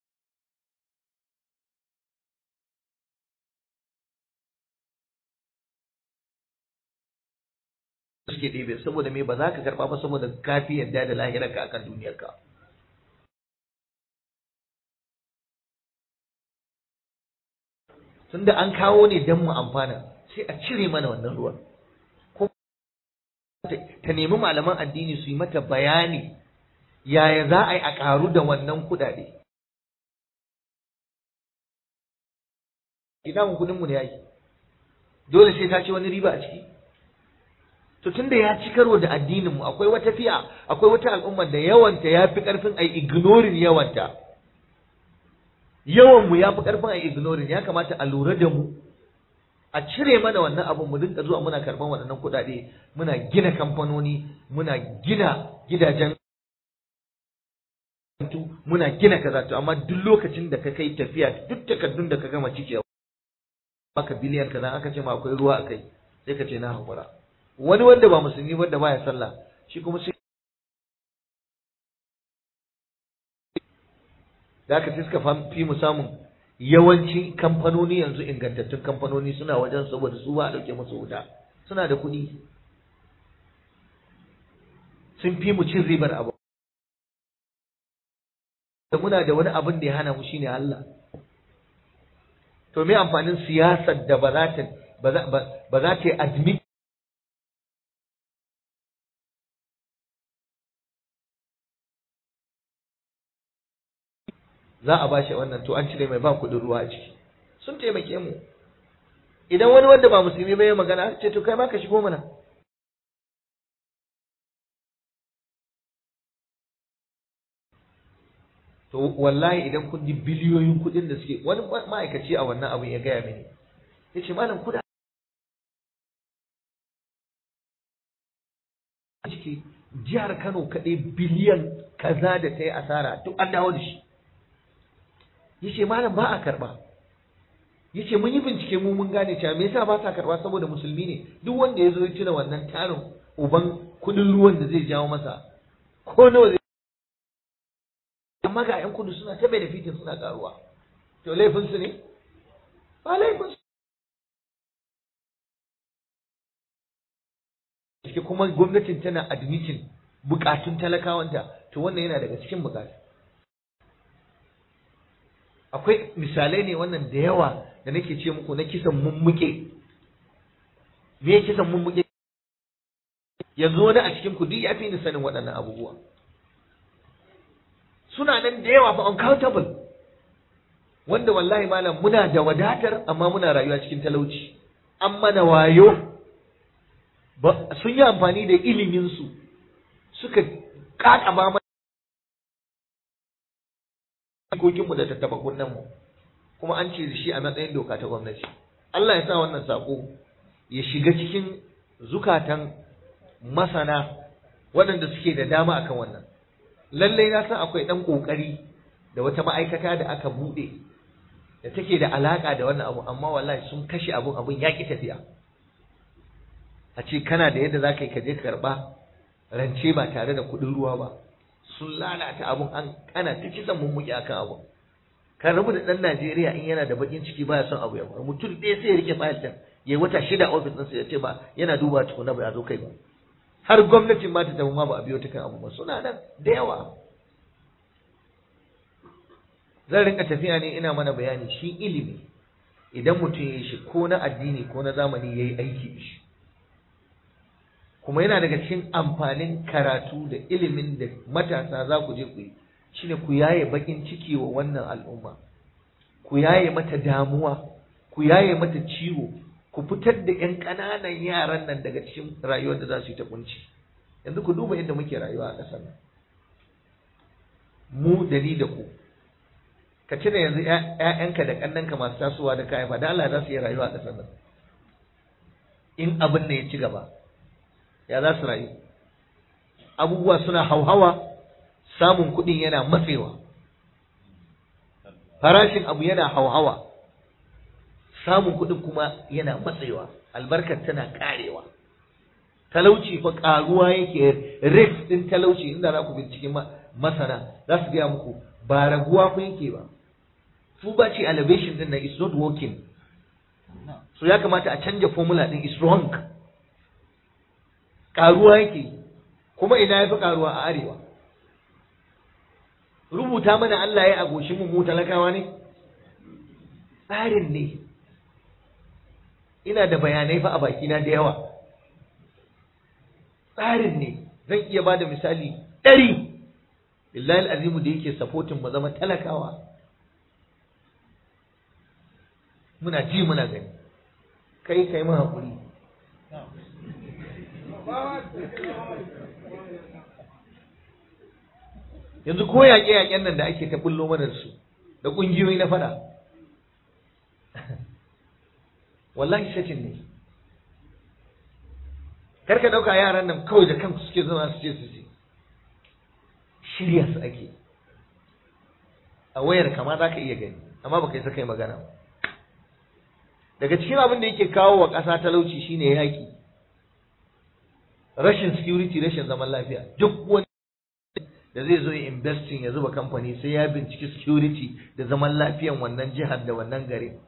suke ɗebe saboda me ba za ka karɓa ba saboda kafi yadda da lahirarka akan duniyarka tunda an kawo ne don mu amfana sai a cire mana wannan ruwan ko ta nemi malaman addini su yi mata bayani yaya za a yi a ƙaru da wannan kuɗaɗe idan kuɗinmu ne ya yi dole sai ta ce wani riba a ciki to tunda ya ci karo da addinin mu akwai wata fiya akwai wata al'umma da yawanta ya fi karfin ai ignoring yawanta yawan mu ya fi karfin ai ignoring ya kamata a lura da mu a cire mana wannan abun mu dinka zuwa muna karban waɗannan kuɗaɗe muna gina kamfanoni muna gina gidajen muna gina kaza to amma duk lokacin da ka kai tafiya duk takardun da ka gama cikewa baka biliyan kaza aka ce ma akwai ruwa akai sai ka ce na hakura wani wanda ba musulmi wanda baya sallah shi kuma sai da aka suka fi mu samun yawanci kamfanoni yanzu ingantattun kamfanoni suna wajen saboda su ba a ɗauke musu wuta suna da kuɗi sun fi mu cin ribar abu da muna da wani abin da ya hana mu shine Allah to me amfanin siyasar da ba za ta ba za ta yi admit za a bashi wannan to an cire mai ba kuɗin ruwa a ciki sun taimake mu idan wani wanda ba musulmi ba ya magana ce to kai ma ka shigo mana to wallahi idan kun ji biliyoyin kuɗin da suke wani ma'aikaci a wannan abin ya gaya mini ya ce malam kuɗa ciki jihar Kano kaɗai biliyan kaza da ta yi asara duk an dawo da shi yace malam ba a karba yace mun yi bincike mu mun gane cewa me yasa ba sa karba saboda musulmi ne duk wanda ya zo ya tuna wannan tarin uban kudin ruwan da zai jawo masa ko nawa zai amma ga yan kudu suna ta benefitin suna karuwa to laifin su ne ba laifin su cike kuma gwamnatin tana admitin bukatun talakawanta to wannan yana daga cikin bukatu akwai misalai ne wannan da yawa da nake ce muku na kisan mummuke me ya kisan mummuke yanzu wani a cikin ku duk ya fi ni sanin waɗannan abubuwa suna nan da yawa fa uncountable wanda wallahi malam muna da wadatar amma muna rayuwa cikin talauci an mana wayo sun yi amfani da iliminsu suka kakaba mana jikokinmu da tattaba mu kuma an ce shi a matsayin doka ta gwamnati Allah ya sa wannan sako ya shiga cikin zukatan masana waɗanda suke da dama akan wannan lallai na san akwai ɗan ƙoƙari da wata ma'aikata da aka buɗe da take da alaƙa da wannan abu amma wallahi sun kashe abun abun ya ƙi tafiya a ce kana da yadda za ka yi ka je karɓa rance ba tare da kuɗin ruwa ba sun lalata abun an ana ta kisan mummuki akan abun kan rabu da ɗan Najeriya in yana da bakin ciki baya son abu ya faru mutum ɗaya sai ya rike fayil ɗin ya wata shida ofis ɗinsa ya ce ba yana duba tukuna ba ya zo kai ba har gwamnatin ma ta tafi ma ba a biyo ta kan abu ba suna nan da yawa zan rinka tafiya ne ina mana bayani shi ilimi idan mutum ya yi shi ko na addini ko na zamani ya yi aiki da shi kuma yana daga cikin amfanin karatu da ilimin da matasa za ku je ku yi shine ku yaye bakin ciki wa wannan al'umma ku yaye mata damuwa ku yaye mata ciwo ku fitar da ƴan ƙananan yaran nan daga cikin rayuwar da za su yi ta kunci yanzu ku duba yadda muke rayuwa a ƙasar nan mu da ni da ku ka cire yanzu ƴaƴanka da ƙannanka masu tasowa da kayan ba da Allah za su yi rayuwa a ƙasar nan in abin ne ya ci gaba ya za su rayu abubuwa suna hauhawa samun kuɗin yana matsewa farashin abu yana hauhawa samun kuɗin kuma yana matsewa albarkar tana ƙarewa talauci fa karuwa yake rate din talauci inda za ku bincike masana za su gaya muku ba raguwa ku yake ba poverty elevation din nan is not working so ya kamata a canja formula din is wrong karuwa yake kuma ina ya fi karuwa a arewa rubuta mana Allah ya agoshi mu mu talakawa ne tsarin ne ina da bayanai fa a bakina da yawa tsarin ne zan iya ba da misali ɗari billahi azimu da yake supporting mu zama talakawa muna ji muna gani kai kai mu hakuri yanzu ko yaƙe-yaƙen nan da ake ta bullo mana su da ƙungiyoyi na fada wallahi shacin ne karka ɗauka yaran nan kawai da kanku suke zama su ce su ce shirya su ake a wayar kama za ka iya gani amma baka isa kai magana ba daga cikin abin da yake kawo wa ƙasa talauci shine yaƙi rashin security rashin zaman lafiya duk wani da zai zo ya investing ya zuba kamfani sai ya binciki security da zaman lafiyan wannan jihar da wannan gari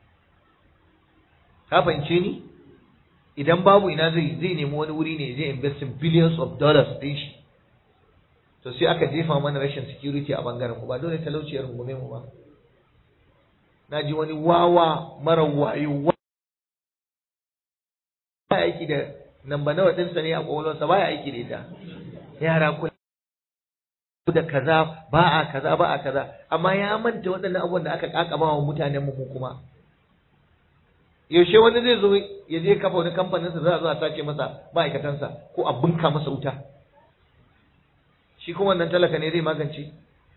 ka fahimce ni idan babu ina zai zai nemi wani wuri ne zai investing billions of dollars din shi to sai aka jefa mana rashin security a bangaren ku ba dole talauci ya rungume mu ba na ji wani wawa mara wayo ba aiki da namba nawa ɗinsa ne a ƙwaƙwalwarsa ba ya aiki da ita yara kula da kaza ba a kaza ba a kaza amma ya manta waɗannan abubuwan da aka kakaba wa mutanen mu kuma yaushe wani zai zo ya je kafa wani kamfanin sa za a zo a sace masa ma'aikatansa ko a bunka masa wuta shi kuma wannan talaka ne zai magance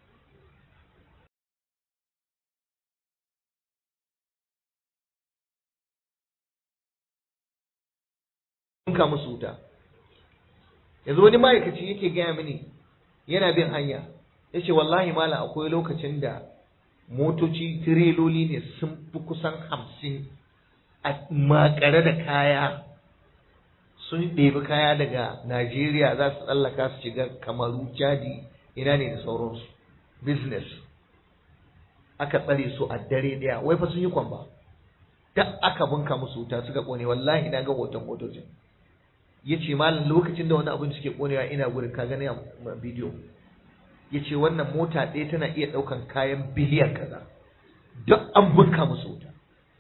bunka musu wuta yanzu wani ma'aikaci yake gaya mini yana bin hanya ya ce wallahi mala akwai lokacin da motoci tireloli ne sun fi kusan hamsin a makare da kaya sun ɗebi kaya daga najeriya za su tsallaka su shiga kamaru jadi ina ne da sauransu business aka tsare su a dare ɗaya wai fa sun yi kwamba da aka bunka musu wuta suka ƙone wallahi na ga hoton motocin ya ce malam lokacin da wani abin suke konewa ina gurin ka gani a bidiyo ya ce wannan mota ɗaya tana iya ɗaukan kayan biliyan kaza duk an bunka musu wuta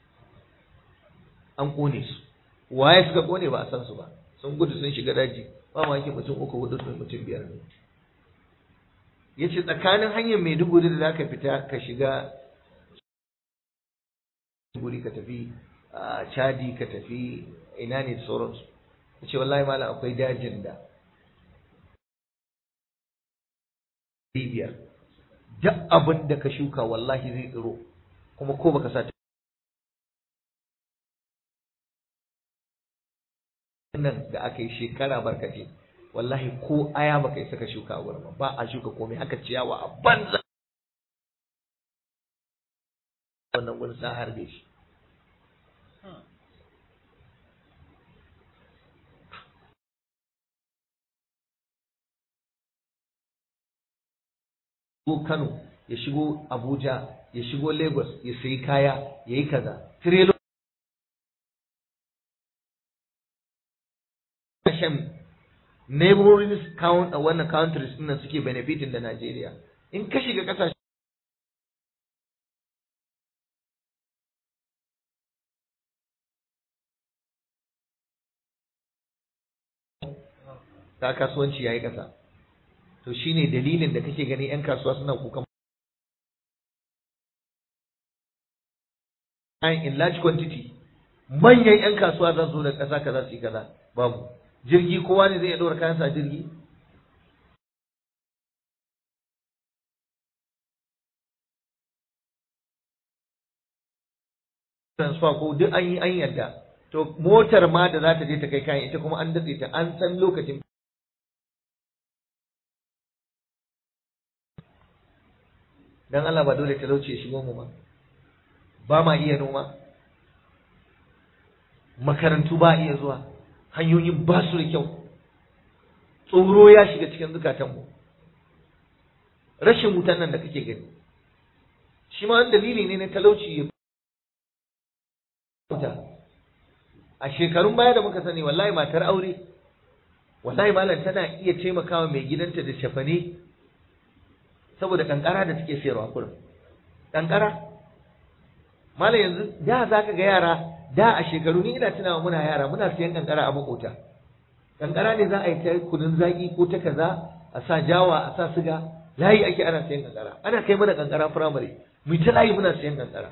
an ƙone su waye suka ƙone ba a san su ba sun gudu sun shiga daji ba ma yake mutum uku hudu sun mutum biyar ne ya ce tsakanin hanyar maiduguri da za ka fita ka shiga guri ka tafi chadi ka tafi ina ne da sauransu ce wallahi malam akwai dajin da biyar duk abin da ka shuka wallahi zai tsiro kuma ko baka sa nan da aka yi shekara barkace wallahi ko aya baka isa ka shuka a wurin ba a shuka komai haka ciyawa a banza wannan gurin sa harbe shi shigo Kano ya shigo Abuja ya shigo Lagos ya sayi kaya ya yi kaza tirelo shan neighboring count a wannan countries din suke benefiting da Najeriya in ka shiga kasashe ta kasuwanci yayi kasa to shine dalilin da kake gani yan kasuwa suna kukan in large quantity manyan yan kasuwa za su da ƙasa kaza su yi kaza babu jirgi kowa ne zai iya ɗora kayansa a jirgi transfer ko duk an yi an yadda to motar ma da za ta je ta kai kayan ita kuma an datse ta an san lokacin dan Allah ba dole talauci ya shigo mu ba ba ma iya noma makarantu ba iya zuwa hanyoyin ba su da kyau tsoro ya shiga cikin zukatanmu rashin wutan nan da kake gani shi ma wani dalili ne na talauci ya wuta a shekarun baya da muka sani wallahi matar aure wallahi malam tana iya taimakawa mai gidanta da shafane saboda kankara da take sayarwa kurin kankara malam yanzu da za ka ga yara da a shekaru ni ina tunawa muna yara muna siyan kankara a makota kankara ne za a yi ta kunun zaki ko ta kaza a sa jawa a sa siga layi ake ana siyan kankara ana kai mana kankara firamare mu ta layi muna siyan kankara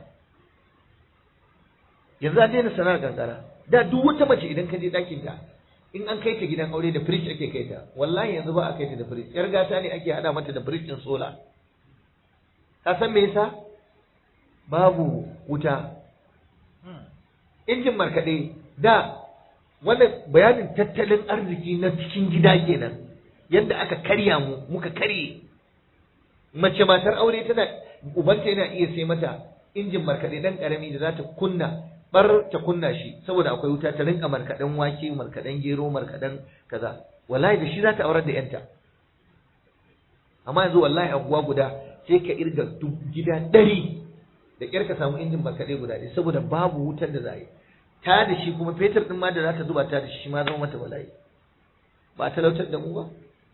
yanzu an daina sana'ar kankara da duk wata mace idan ka je ɗakin ta in an kai ta gidan aure da firij ake kai ta wallahi yanzu ba a kai ta da firij yar gata ne ake hada mata da firij din sola ka san me yasa babu wuta injin markaɗe da wannan bayanin tattalin arziki na cikin gida kenan yadda aka karya mu muka karye mace matar aure tana ubanta yana iya sai mata injin markaɗe dan karami da za ta kunna bar ta kunna shi saboda akwai wuta ta rinka markaɗen wake markaɗen gero markaɗen kaza wallahi da shi za ta aurar da yanta amma yanzu wallahi abuwa guda sai ka irga gida ɗari da ƙyar ka samu injin markaɗe guda ɗaya saboda babu wutar da za a yi ta da shi kuma fetur ɗin ma da za ta zuba ta da shi ma zama mata bala'i ba a talautar da mu ba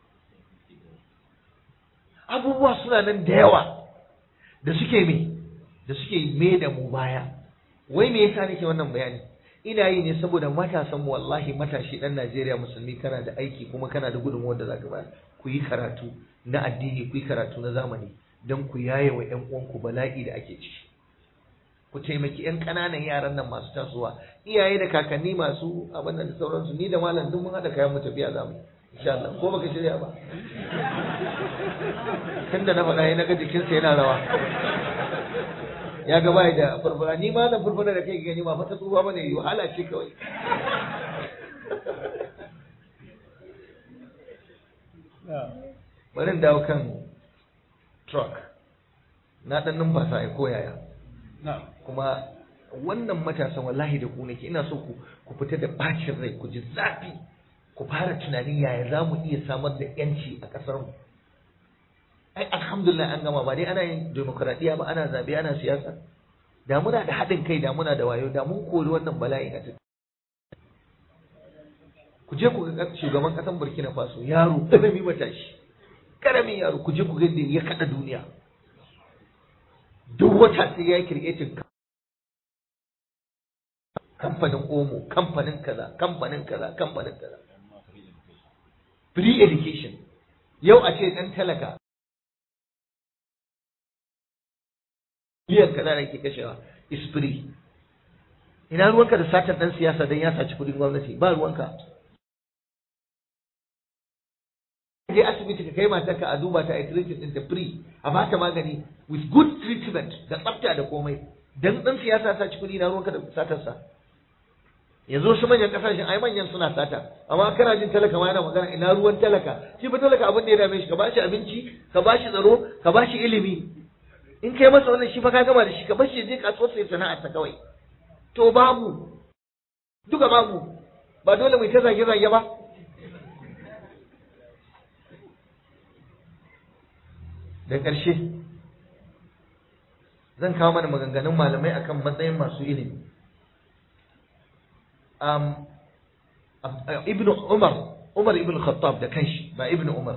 abubuwa suna nan da yawa da suke me da suke me da mu baya wai me yasa nake wannan bayani ina yi ne saboda matasan mu wallahi matashi dan Najeriya musulmi kana da aiki kuma kana da gudunmuwar da zaka bayar ku yi karatu na addini ku yi karatu na zamani don ku yaye wa ƴan uwanku bala'i da ake ciki ku taimaki ƴan ƙananan yaran nan masu tasowa iyaye da kakanni masu abin da sauransu ni da malam duk mun haɗa kayan mu tafiya za mu insha Allah ko baka shirya ba tunda na faɗa na ga jikinsa yana rawa ya ga bai da furfura ni ma da furfura da kai gani ba fata tsufa bane yi wahala ce kawai bari dawo kan truck na dan numfasa ya koyaya kuma wannan matasan wallahi da ku nake ina so ku ku fita da bacin rai ku ji zafi ku fara tunanin yaya za mu iya samar da yanci a ƙasar mu ai alhamdulillah an gama ba dai ana yin demokradiyya ba ana zabe ana siyasa da muna da haɗin kai da muna da wayo da mun kori wannan bala'in a cikin ku je ku ga shugaban ƙasar Burkina Faso yaro karami matashi karamin yaro ku je ku ga ya kada duniya duk wata sai ya yi creating kamfanin omo kamfanin kaza kamfanin kaza kamfanin kaza free education yau a ce dan talaka miliyan kaza da ke kashewa is free ina ruwanka da satar dan siyasa dan ya saci kudin gwamnati ba ruwanka je asibiti ka kai matarka a duba ta a treatment din da free a bata magani with good treatment da tsafta da komai dan dan siyasa saci kudi na ruwanka da satar sa yanzu su manyan kasashen ai manyan suna sata amma kana jin talaka ma yana magana ina ruwan talaka shi ba talaka abin da ya dame shi ka bashi abinci ka bashi tsaro ka bashi ilimi in kai masa wannan shi fa ka gama da shi ka bashi je kasuwar sai sana'ar ta kawai to babu duka babu ba dole mu ta zage zage ba da ƙarshe zan kawo mana maganganun malamai akan matsayin masu ilimi um, ibn Umar Umar ibn Khattab da kanshi ba ibn Umar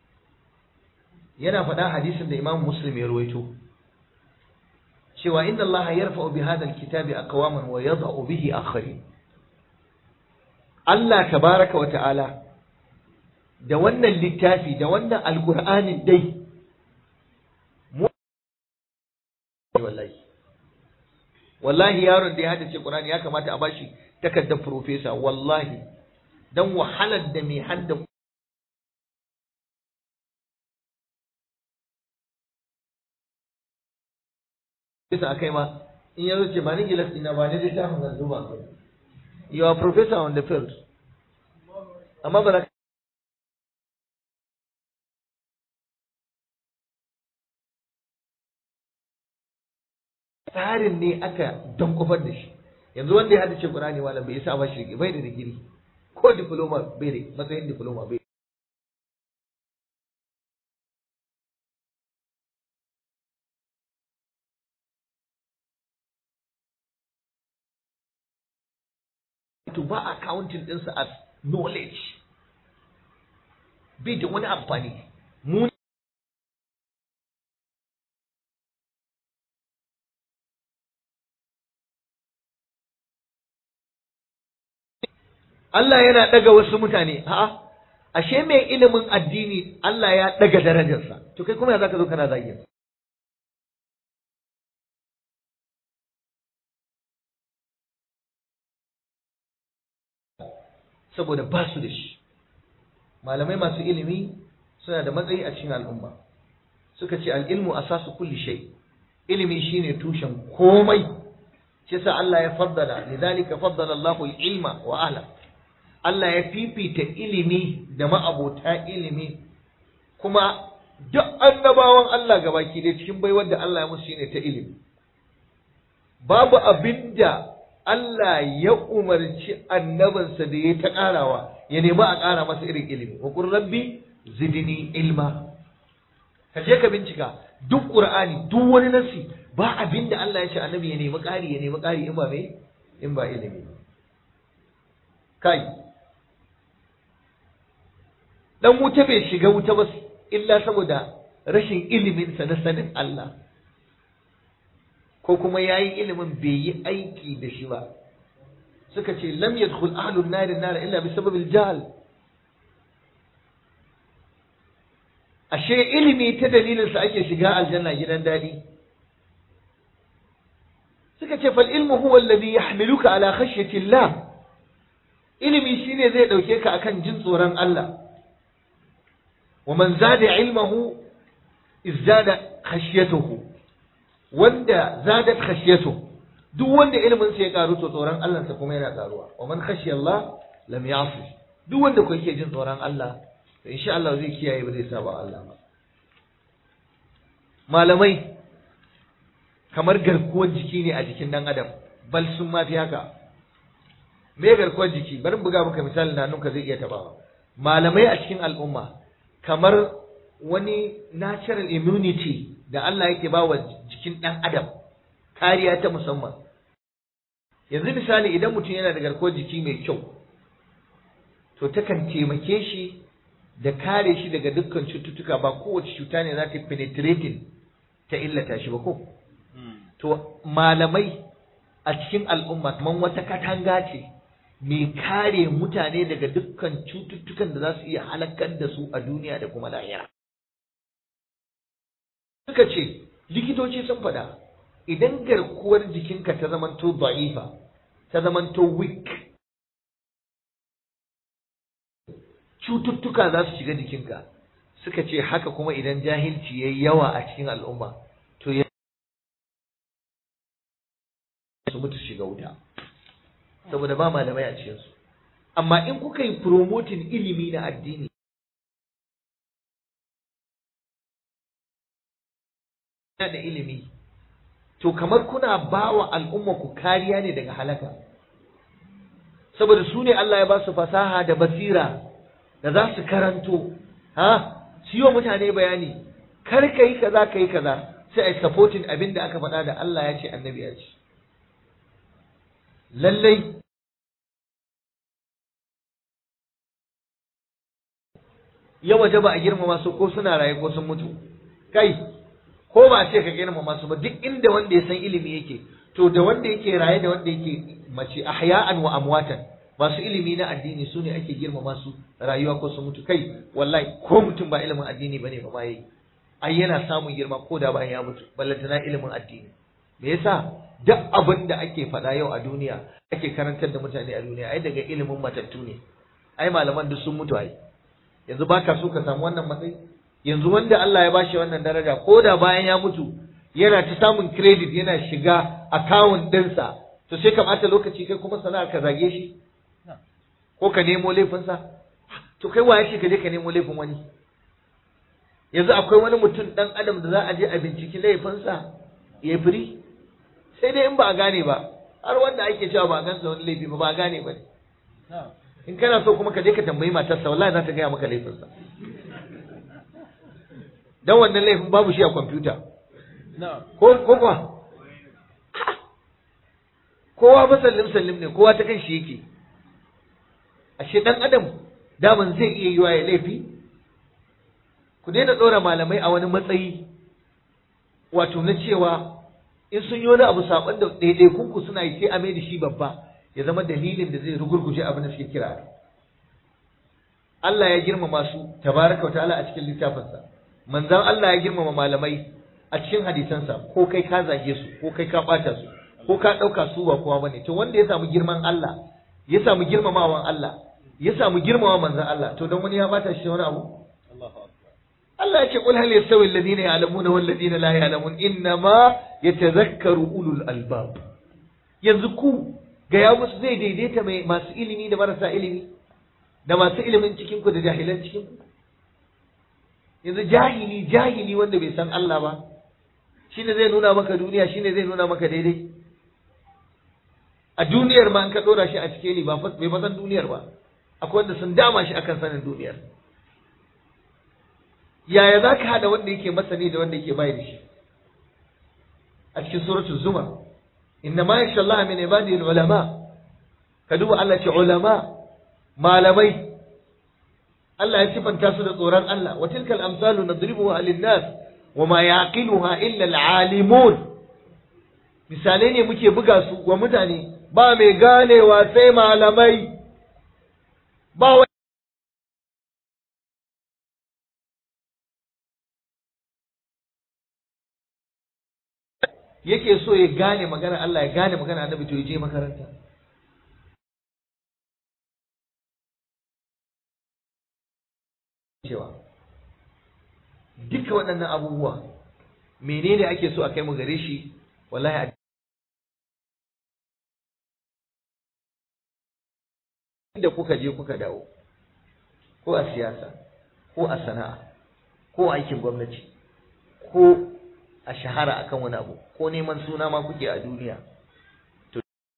yana faɗa hadisin da Imam Muslim ya ruwaito cewa inna Allah yarfa'u bi hadha alkitabi aqwaman wa yadh'u bihi akharin Allah tabaraka wa ta'ala da wannan littafi da wannan alqur'anin dai wallahi wallahi yaron da ya hadace Qur'ani ya kamata a bashi takardar profesa wallahi dan wahalar da mai hadda bisa akai ma in yazo ce ba ni gilas ina ba ni dai ta hanyar zuba you are professor on the field amma ba tsarin ne aka don kofar da shi yanzu wanda ya hadace Qur'ani malam bai isa ba shi bai da digiri ko diploma bai da matsayin diploma bai to ba a counting ɗinsa as knowledge bai da wani amfani mu Allah yana ɗaga wasu mutane a'a ashe mai ilimin addini Allah ya ɗaga darajarsa to kai kuma ya zaka zo kana zagin saboda ba su da shi malamai masu ilimi suna da matsayi a cikin al'umma suka ce al'ilmu asasu kulli shay ilimi shine tushen komai shi yasa Allah ya faddala lidhalika faddala Allahu al-ilma wa ahla Allah ya fifita ilimi da ma'abota ilimi kuma duk annabawan Allah gabaki da cikin baiwar da Allah ya musu shine ta ilimi babu abinda Allah ya umarci annabinsa da ya ta ƙarawa ya nemi a ƙara masa irin ilimi wa qur rabbi zidni ilma ka je ka bincika duk qur'ani duk wani nasi ba abinda Allah ya ce annabi ya nemi ƙari ya nemi ƙari in ba me in ba ilimi kai dan wuta bai shiga wuta ba illa saboda rashin iliminsa na sanin Allah ko kuma yayi ilimin bai yi aiki da shi ba suka ce lam yadkhul ahlun nar nar illa bi sababil jahl ashe ilimi ta dalilin sa ake shiga aljanna gidan dadi suka ce fal ilmu huwa alladhi yahmiluka ala khashyati Allah ilimi shine zai dauke ka akan jin tsoron Allah wa man zada ilmahu izdada khashyatuhu wanda zadat khashyatuhu duk wanda ilimin sa ya karu to tsoron Allah sa kuma yana karuwa wa man khashiya Allah lam ya'si duk wanda ko yake jin tsoron Allah to insha Allah zai kiyaye ba zai saba Allah ba malamai kamar garkuwar jiki ne a jikin dan adam bal sun ma fi haka me garkuwar jiki bari buga maka misali na nunka zai iya tabawa malamai a cikin al'umma kamar wani natural immunity da Allah yake ba wa jikin dan adam kariya ta musamman yanzu misali idan mutum yana da garkuwar jiki mai kyau to takan taimake shi da kare shi daga dukkan cututtuka ba kowace cuta ne za ta penetrating ta illata shi ba ko to malamai a cikin al'umma kamar wata katanga ce mai kare mutane daga dukkan cututtukan da za su iya halakar da su a duniya da kuma lahira suka ce likitoci sun faɗa idan garkuwar jikinka ta zamanto da'ifa ta zamanto weak cututtuka za su shiga jikinka suka ce haka kuma idan jahilci ya yi yawa a cikin al'umma to ya su mutu shiga wuta saboda ba malamai a cikinsu amma in kuka yi promoting ilimi na addini da ilimi to kamar kuna ba wa al'umma ku kariya ne daga halaka saboda su ne Allah ya ba su fasaha da basira da za su karanto ha su yi wa mutane bayani kar ka yi kaza ka yi kaza sai a yi supporting abin da aka faɗa da Allah ya ce annabi ya ce lallai ya waje ba a girmama su ko suna raye ko sun mutu kai ko ba ce ka girmama su ba duk inda wanda ya san ilimi yake to da wanda yake raye da wanda yake mace ahya'an wa amwatan masu ilimi na addini su ne ake girmama su rayuwa ko su mutu kai wallahi ko mutum ba ilimin addini bane ba ma yi ai yana samun girma ko da bayan ya mutu ballantana ilimin addini me yasa duk abin da ake faɗa yau a duniya ake karantar da mutane a duniya ai daga ilimin matattu ne ai malaman duk sun mutu ai yanzu baka so ka samu wannan matsayi yanzu wanda Allah ya bashi wannan daraja ko da bayan ya mutu yana ta samun credit yana shiga account ɗinsa to sai ka ɓata lokaci kai kuma sana'a ka zage shi ko ka nemo laifinsa to kai waye ce ka je ka nemo laifin wani yanzu akwai wani mutum ɗan adam da za a je a binciki laifinsa ya firi sai dai in ba a gane ba har wanda ake cewa ba a gansa wani laifi ba ba a gane ba ne in kana so kuma ka je ka tambayi matarsa wallahi za ta gaya maka laifinsa dan wannan laifin babu shi a kwamfuta ko ko kuwa kowa ba sallim sallim ne kowa ta kan shi yake ashe dan adam daman zai iya yiwa ya laifi ku daina ɗora malamai a wani matsayi wato na cewa in sun yi wani abu saban da ɗaiɗaikunku suna yi sai a mai da shi babba ya zama dalilin da zai rugurguje abin da suke kira Allah ya girmama su tabaraka wa ta'ala a cikin littafinsa manzon Allah ya girmama malamai a cikin hadisansa ko kai ka zage su ko kai ka ɓata su ko ka ɗauka su ba kowa bane to wanda ya samu girman Allah ya samu girmamawan Allah ya samu girmama manzon Allah to don wani ya bata shi wani abu Allah ya ce qul hal yastawi alladhina ya'lamuna wal ladina la ya'lamun innama yatadhakkaru ulul albab yanzu ku ga ya musu zai daidaita mai masu ilimi da marasa ilimi da masu ilimin cikin ku da jahilan cikin ku yanzu jahili jahili wanda bai san Allah ba shine zai nuna maka duniya shine zai nuna maka daidai a duniyar ma in ka dora shi a cike ni ba bai san duniyar ba akwai wanda sun dama shi akan sanin duniyar yaya za ka haɗa wanda yake masani da wanda yake bai da shi a cikin suratul zumar inna ma yasha Allah min ibadihi ulama ka duba Allah ce ulama malamai Allah ya sifanta su da tsoron Allah wa tilkal amsalu nadribuha lin-nas wa ma yaqiluha illa al-alimun misalai ne muke buga su wa mutane ba mai ganewa sai malamai ba yake so ya gane magana Allah ya gane magana annabi to ya je makaranta cewa duka waɗannan abubuwa menene ake so a kai mu gare shi wallahi da kuka je kuka dawo ko a siyasa ko a sana'a ko a aikin gwamnati ko a shahara akan wani abu ko neman suna ma kuke a duniya to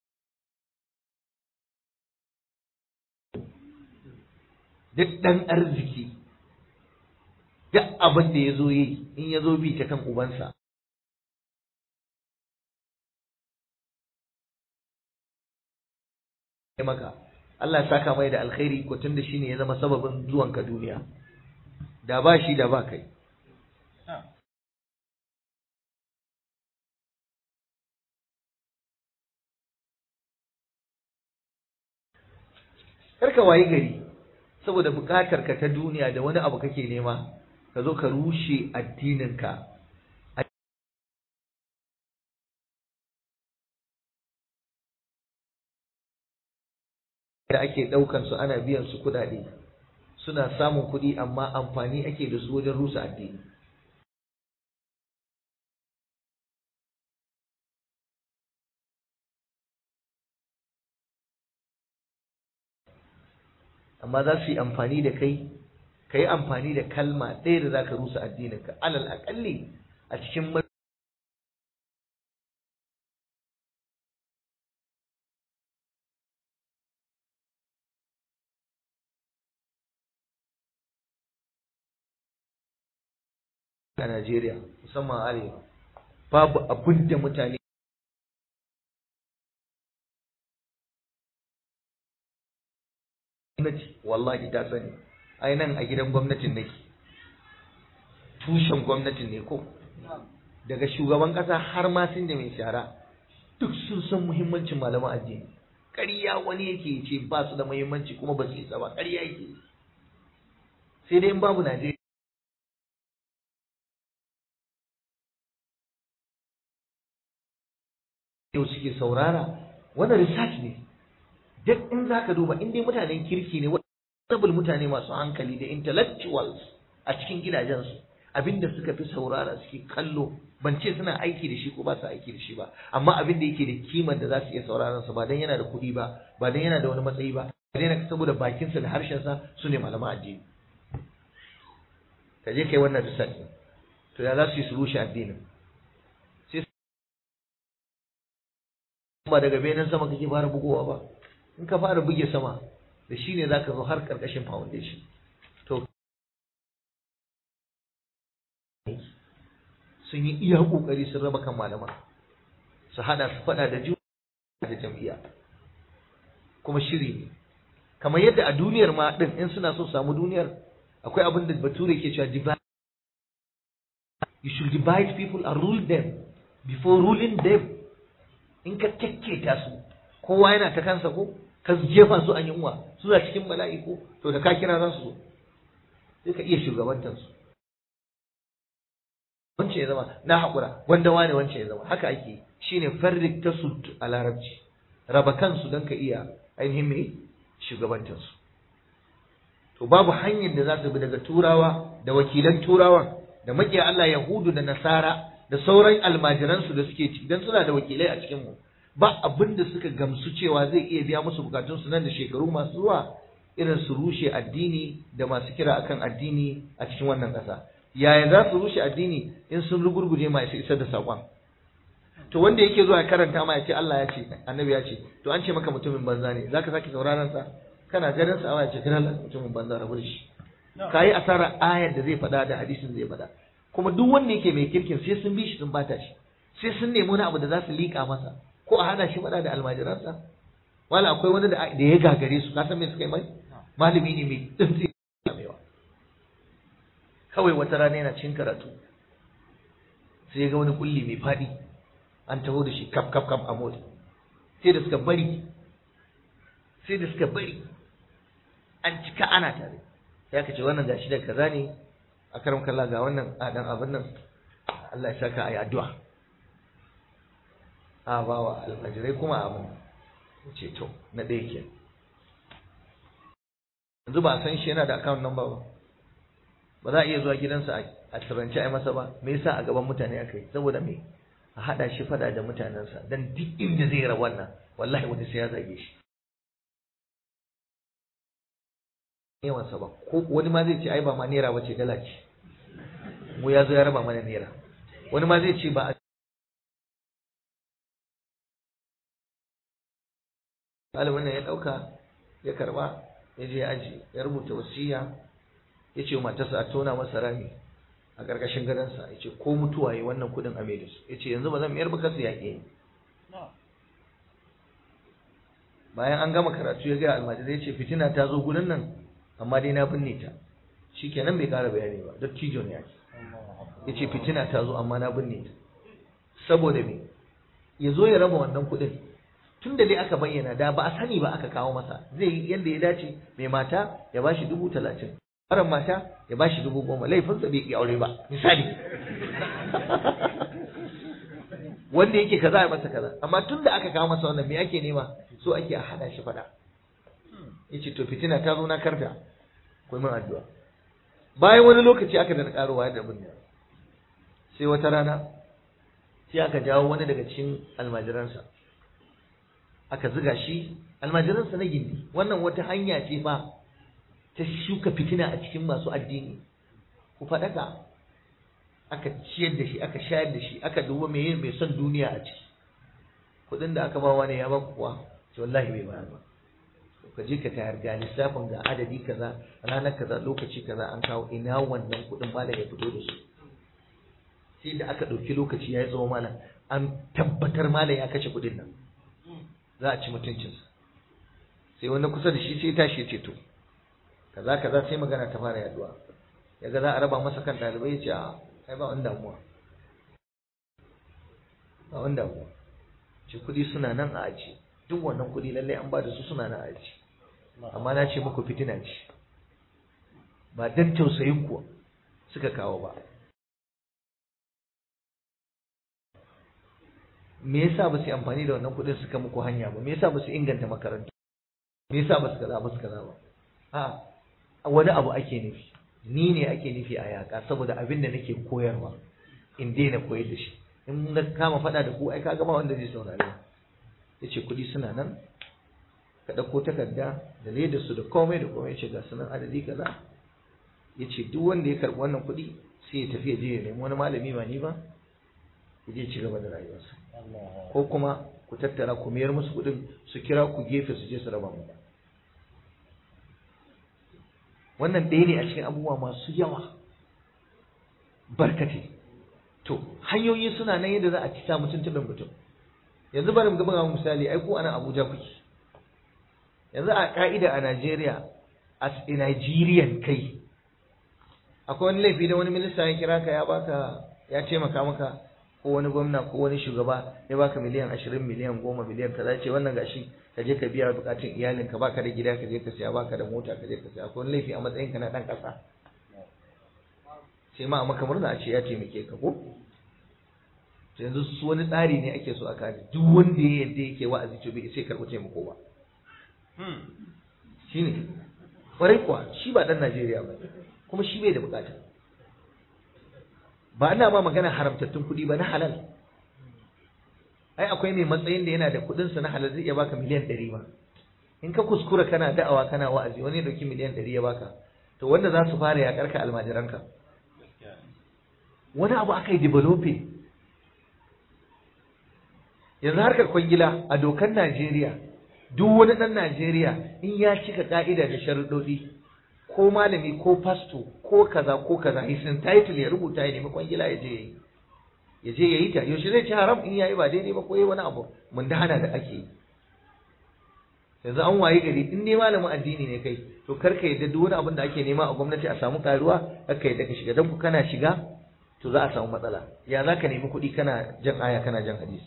duk ɗan arziki duk abin da ya zo yi in ya zo bi ta kan ubansa maka Allah ya saka mai da alkhairi ko tunda shine ya zama sababin zuwanka duniya da ba shi da ba kai karka wayi gari saboda bukatar ka ta duniya da wani abu kake nema ka zo ka rushe addininka da ake ɗaukan su ana biyan su kuɗaɗe suna samun kuɗi amma amfani ake da su wajen rusa addini amma za su yi amfani da kai ka yi amfani da kalma ɗaya da za ka rusa addininka alal aƙalli a cikin a Najeriya musamman arewa babu abin da mutane gwamnati wallahi ta sani ai nan a gidan gwamnatin nake tushen gwamnatin ne ko daga shugaban kasa har ma sun da mai shara duk sun san muhimmancin malaman addini ƙarya wani yake ce ba su da muhimmanci kuma ba su isa ba ƙarya yake sai dai in babu Najeriya yau suke saurara wannan research ne duk in za ka duba in dai mutanen kirki ne wadda mutane masu hankali da intellectuals a cikin gidajensu abinda suka fi saurara suke kallo ban ce suna aiki da shi ko ba su aiki da shi ba amma abin da yake da kimar da za su iya sauraron sa ba dan yana da kuɗi ba ba dan yana da wani matsayi ba ba dan saboda bakinsa da harshensa su ne malaman addini ka je kai wannan research to ya za su yi su rushe addinin ba daga benin sama kake fara bugowa ba in ka fara buge sama da shi ne za ka zo har ƙarƙashin foundation to sun yi iya ƙoƙari sun raba kan malaman su hada su faɗa da juna da jam'iyya kuma shiri ne kamar yadda a duniyar ma ɗin in suna so samu duniyar akwai abin da bature ke cewa divide you should divide people and rule them before ruling them in ka kekketa su kowa yana ta kansa ko ka jefa su a yunwa suna cikin bala'i ko to da ka kira za su zo sai ka iya shugabantar su wance ya zama na haƙura wanda wane wance ya zama haka ake shine farrik ta su a larabci raba kansu don ka iya ainihin mai shugabantar su to babu hanyar da za su bi daga turawa da wakilan turawa da makiya Allah Yahudu da Nasara da sauran almajiransu da suke ci dan suna da wakilai a cikin mu ba abin da suka gamsu cewa zai iya biya musu bukatun su nan da shekaru masu zuwa irin su rushe addini da masu kira akan addini a cikin wannan ƙasa yaya za su rushe addini in sun rugurguje ma su isar da saƙon to wanda yake zuwa ya karanta ma ya ce Allah ya ce annabi ya ce to an ce maka mutumin banza ne zaka sake sauraron sa kana ganin sa ya ce kana mutumin banza rabu da shi kayi asara ayar da zai faɗa da hadisin zai faɗa kuma duk wanda yake mai kirkin sai sun bi shi sun bata shi sai sun nemi wani abu da za su liƙa masa ko a hana shi faɗa da almajiransa wala akwai wani da ya gagare su ka san me suka yi mai malami ne mai tsinci mewa kawai wata rana yana cin karatu sai ya ga wani kulli mai faɗi an taho da shi kaf kaf kaf a mota sai da suka bari sai da suka bari an cika ana tare sai aka ce wannan gashi da kaza ne a karam kalla ga wannan adan abin nan Allah ya saka ayi addu'a a ba wa almajirai kuma abin ce to na ɗaya ke yanzu ba a san shi yana da account number ba ba za a iya zuwa gidansa a taranci a yi masa ba me yasa a gaban mutane aka yi saboda me a haɗa shi fada da mutanensa dan duk inda zai ra wannan wallahi wani sai ya zage shi yawansa ba ko wani ma zai ce ai ba ma naira bace dala ce mu ya zo ya raba mana naira wani ma zai ce ba ɗalibin nan ya ɗauka ya karɓa ya je ya aji ya rubuta wasiya ya ce matarsa a tona masa rami a ƙarƙashin gadonsa ya ce ko mutuwa ya wannan kuɗin a mai da su ya ce yanzu ba zan mayar ba kasu yaƙe bayan an gama karatu ya gaya almajirai ya ce fitina ta zo gurin nan amma dai na binne ta shi kenan bai ƙara bayani ba dattijo ne ake ya ce fitina ta zo amma na binne ta saboda me ya zo ya raba wannan kuɗin tun da dai aka bayyana da ba a sani ba aka kawo masa zai yi yadda ya dace mai mata ya ba shi dubu talatin marar mata ya ba shi dubu goma laifinsa bai iya aure ba misali wanda yake kaza ya masa kaza amma tun da aka kawo masa wannan me ake nema so ake a hada shi fada yace to fitina ta zo na karta ku min addu'a bayan wani lokaci aka da karuwa da abin sai wata rana sai aka jawo wani daga cikin almajiransa aka ziga shi almajiransa na gindi wannan wata hanya ce fa ta shuka fitina a cikin masu addini ku faɗaka aka ciyar da shi aka shayar da shi aka duba mai mai son duniya a ciki kuɗin da aka ba wani ya ba kuwa to wallahi bai bayar ba ka je ka tayar ga lissafin ga adadi kaza ranar kaza lokaci kaza an kawo ina wannan kuɗin malam ya fito da su sai da aka ɗauki lokaci ya yi tsawo malam an tabbatar malam ya kashe kuɗin nan za a ci mutuncinsa sai wani kusa da shi sai tashi ya ce to kaza kaza sai magana ta fara yaduwa yaga za a raba masa kan ɗalibai ya ce a ai ba wani damuwa ba wani damuwa ce kuɗi suna nan a aji duk wannan kuɗi lallai an ba da su suna nan a aji amma na ce muku fitina ce ba dan tausayin ku suka kawo ba me yasa ba su yi amfani da wannan kuɗin suka muku hanya ba me yasa ba su inganta makarantu me yasa ba su kaza ba su kaza ba a wani abu ake nufi ni ne ake nufi a yaƙa saboda abin da nake koyarwa in daina koyar da shi in na kama faɗa da ku ai ka gama wanda zai saurare ya ce kuɗi suna nan ka ɗauko takarda da leda su da komai da komai ya ce ga sunan adadi kaza ya ce duk wanda ya karɓi wannan kuɗi sai ya tafi ya je ya nemi wani malami ba ni ba ya je ci gaba da rayuwarsa ko kuma ku tattara ku mayar musu kuɗin su kira ku gefe su je su raba mu wannan ɗaya ne a cikin abubuwa masu yawa barkate to hanyoyi suna nan yadda za a ci sa mutum tudun mutum yanzu bari mu gaba misali ai ko ana Abuja kuke yanzu a ka'ida a Najeriya as a Nigerian kai akwai wani laifi da wani minista ya kira ka ya baka ya taimaka maka ko wani gwamna ko wani shugaba ya baka miliyan ashirin miliyan goma miliyan kaza ce wannan gashi ka je ka biya bukatun iyalin ka baka da gida ka je ka siya baka da mota ka je ka siya akwai wani laifi a matsayin ka na dan kasa sai ma a maka murna a ce ya taimake ka ko yanzu su wani tsari ne ake so a kare duk wanda ya yadda yake wa'azi to bai sai karɓi taimako ba shine kwarai kuwa shi ba dan Najeriya ba kuma shi bai da bukata ba ana ma magana haramtattun kuɗi ba na halal ai akwai mai matsayin da yana da kuɗin sa na halal zai iya baka miliyan ɗari ba in ka kuskura kana da'awa kana wa'azi wani ya ɗauki miliyan ɗari ya baka to wanda za su fara yaƙar ka almajiranka wani abu aka yi developing yanzu harkar kwangila a dokar Najeriya duk wani ɗan Najeriya in ya cika ka'ida da sharuɗoɗi ko malami ko fasto ko kaza ko kaza hisin title ya rubuta ya nemi kwangila ya je yayi ya je yayi ta yaushe zai ci haram in yayi ba daidai ba ko yayi wani abu mun da hana da ake yi yanzu an waye gari in dai malamin addini ne kai to kar ka yadda duk wani abin da ake nema a gwamnati a samu karuwa kar ka yadda ka shiga dan ku kana shiga to za a samu matsala ya za ka nemi kuɗi kana jan aya kana jan hadisi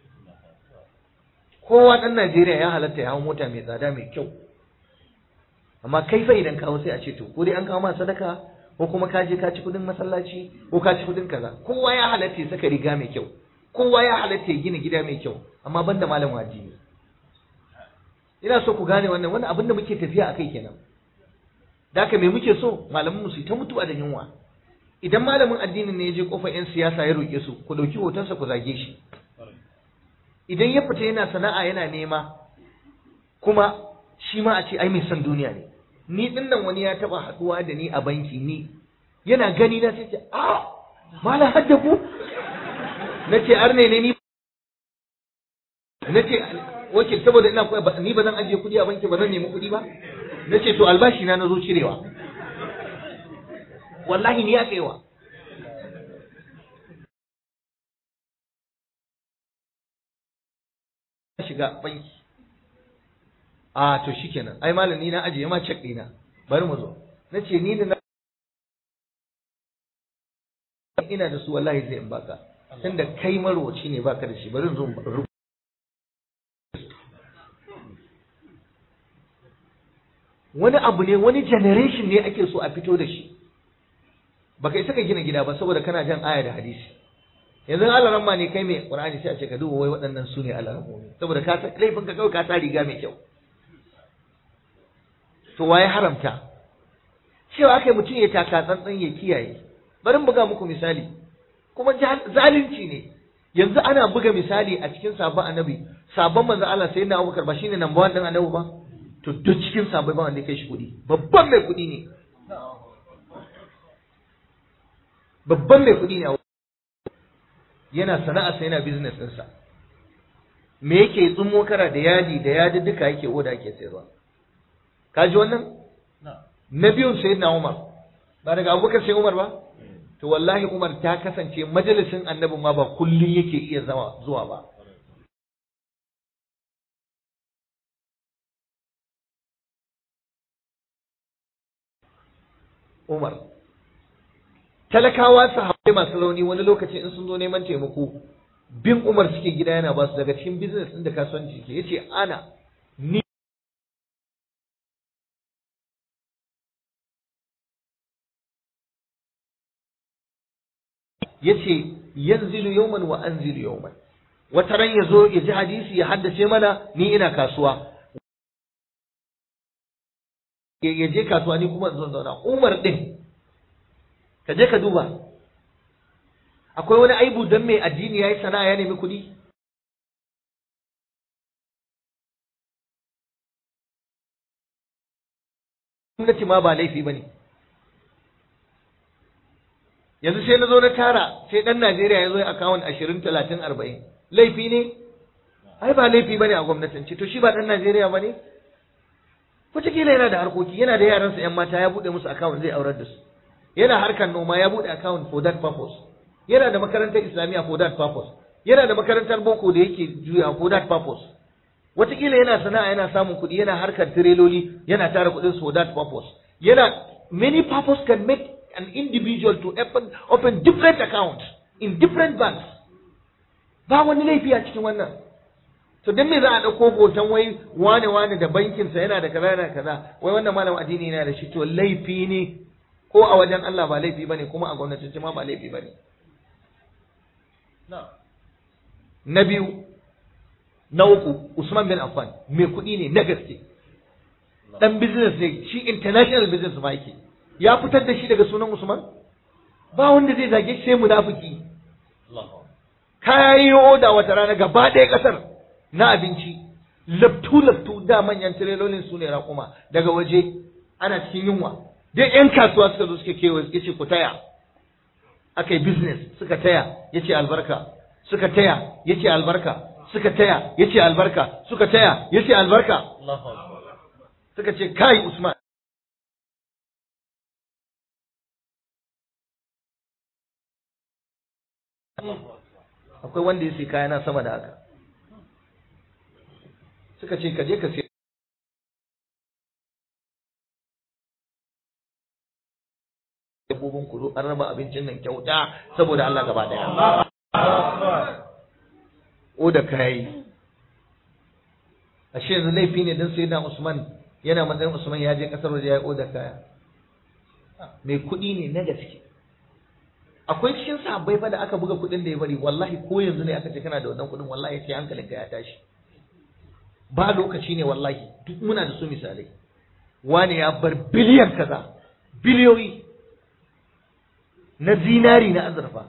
kowa ɗan Najeriya ya halatta ya hau mota mai tsada mai kyau amma kai fa idan kawo sai a ce to ko dai an kawo ma sadaka ko kuma ka je ka ci kudin masallaci ko ka ci kudin kaza kowa ya halatta ya saka riga mai kyau kowa ya halatta ya gina gida mai kyau amma banda malamin addini ina so ku gane wannan wannan abin da muke tafiya akai kenan da haka me muke so malaman mu su ta mutuwa da yunwa idan malamin addinin ne ya je kofar yan siyasa ya roke su ku dauki hotonsa ku zage shi idan ya fita yana sana'a yana nema kuma shi ma a ce ai mai son duniya ne ni din nan wani ya taba haduwa da ni a banki ni yana gani na sai ce a mala hadda ku nace arne ne ni nace wakil saboda ina ni ba zan ajiye kudi a banki ba zan nemi kudi ba nace to albashi na nazo cirewa wallahi ni ya kaiwa shiga banki a to shikenan ai malam ni na ajiye ma check dina bari mu zo nace ni da ina da su wallahi zai in baka tunda kai marwaci ne baka da shi bari in zo rubuta wani abu ne wani generation ne ake so a fito da shi baka isa ka gina gida ba saboda kana jan aya da hadisi yanzu alaran ma ne kai mai qur'ani sai a ce ka duba wai waɗannan su ne alaran saboda ka san laifin ka kawai ka sa riga mai kyau to waye haramta cewa aka mutum ya taka tsantsan ya kiyaye bari in buga muku misali kuma zalunci ne yanzu ana buga misali a cikin sabon annabi sabon manzo Allah sai na Abubakar ba shine number 1 din annabi ba to duk cikin sabon ba wanda ya kai shi kuɗi babban mai kuɗi ne babban mai kuɗi ne yana sana'a sai yana business ɗinsa me yake tsumo kara da yadi da yadi duka yake oda ake sayarwa ka ji wannan na biyun sai na umar ba daga abubakar sai umar ba to wallahi umar ta kasance majalisin annabin ma ba kullum yake iya zama zuwa ba umar talakawa sahabbai masu rauni wani lokaci in sun zo neman taimako bin umar suke gida yana ba su daga cikin business ɗin da kasuwanci ke yace ana ni yace yanzilu yawman wa anzilu yawman wata ran yazo ya ji hadisi ya haddace mana ni ina kasuwa ya je kasuwa ni kuma zan zauna umar din ka je ka duba akwai wani aibu don mai addini ya yi sana'a ya nemi kuɗi gwamnati ma ba laifi ba ne yanzu sai na zo na tara sai ɗan najeriya ya zo ya akawun ashirin talatin arba'in laifi ne ai ba laifi ba ne a gwamnatance to shi ba ɗan najeriya ba ne wataƙila yana da harkoki yana da yaransa yan mata ya buɗe musu account zai aurar da su yana harkar noma ya buɗe account for that purpose yana da makarantar islamiyya for that purpose yana da makarantar boko da yake juya for that purpose wataƙila yana sana'a yana samun kuɗi yana harkar tireloli yana tara kuɗin for that purpose yana many purpose can make an individual to open, open different accounts in different banks ba wani laifi a cikin wannan to dan me za a ɗauko hoton wai wane wane da bankinsa yana da kaza yana kaza wai wannan malam addini yana da shi to laifi ne ko a wajen Allah ba laifi bane kuma a gwamnatance ma ba laifi bane na biyu na uku Usman bin Affan mai kuɗi ne na gaske dan business ne shi international business ma yake ya fitar da shi daga sunan Usman ba wanda zai zage shi sai munafiki kayi oda wata rana gaba ɗaya ƙasar na abinci laftu laftu da manyan tirelolin su ne raƙuma daga waje ana cikin yunwa dai yan kasuwa suka zo suka kewaye ya ce ku taya aka yi business suka taya ya ce albarka suka taya ya ce albarka suka taya ya ce albarka suka taya ya ce albarka suka ce kai usman akwai wanda ya sai kaya na sama da haka suka ce ka je ka sai dabbobin kudu an raba abincin nan kyauta saboda Allah gaba daya o da kai ashe yanzu laifi ne dan sai na Usman yana matsayin Usman ya je kasar waje ya yi oda kaya mai kuɗi ne na gaske akwai cikin sahabbai fa da aka buga kuɗin da ya bari wallahi ko yanzu ne aka ce kana da wannan kuɗin wallahi sai hankalinka ya tashi ba lokaci ne wallahi duk muna da su misalai wani ya bar biliyan kaza biliyoyi na zinari na azurfa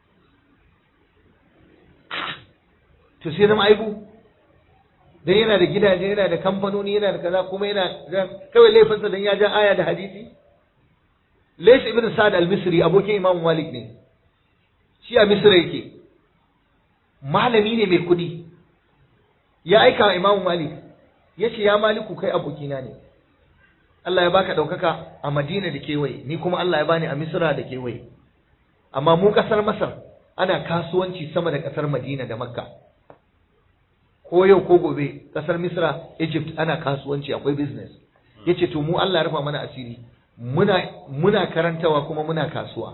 to sai zama aibu dan yana da gidaje yana da kamfanoni yana da kaza kuma yana kawai laifinsa dan ya ja aya da hadisi Lais ibn Sa'd al-Misri abokin Imam Malik ne shi a Misra yake malami ne mai kudi ya aika wa Imam Malik ya ce ya Maliku kai abokina ne Allah ya baka ɗaukaka a Madina da kewaye ni kuma Allah ya bani a Misra da kewaye amma mu ƙasar Masar ana kasuwanci sama da ƙasar Madina da Makka ko yau ko gobe ƙasar Misra Egypt ana kasuwanci akwai business yace to mu Allah ya rufa mana asiri muna muna karantawa kuma muna kasuwa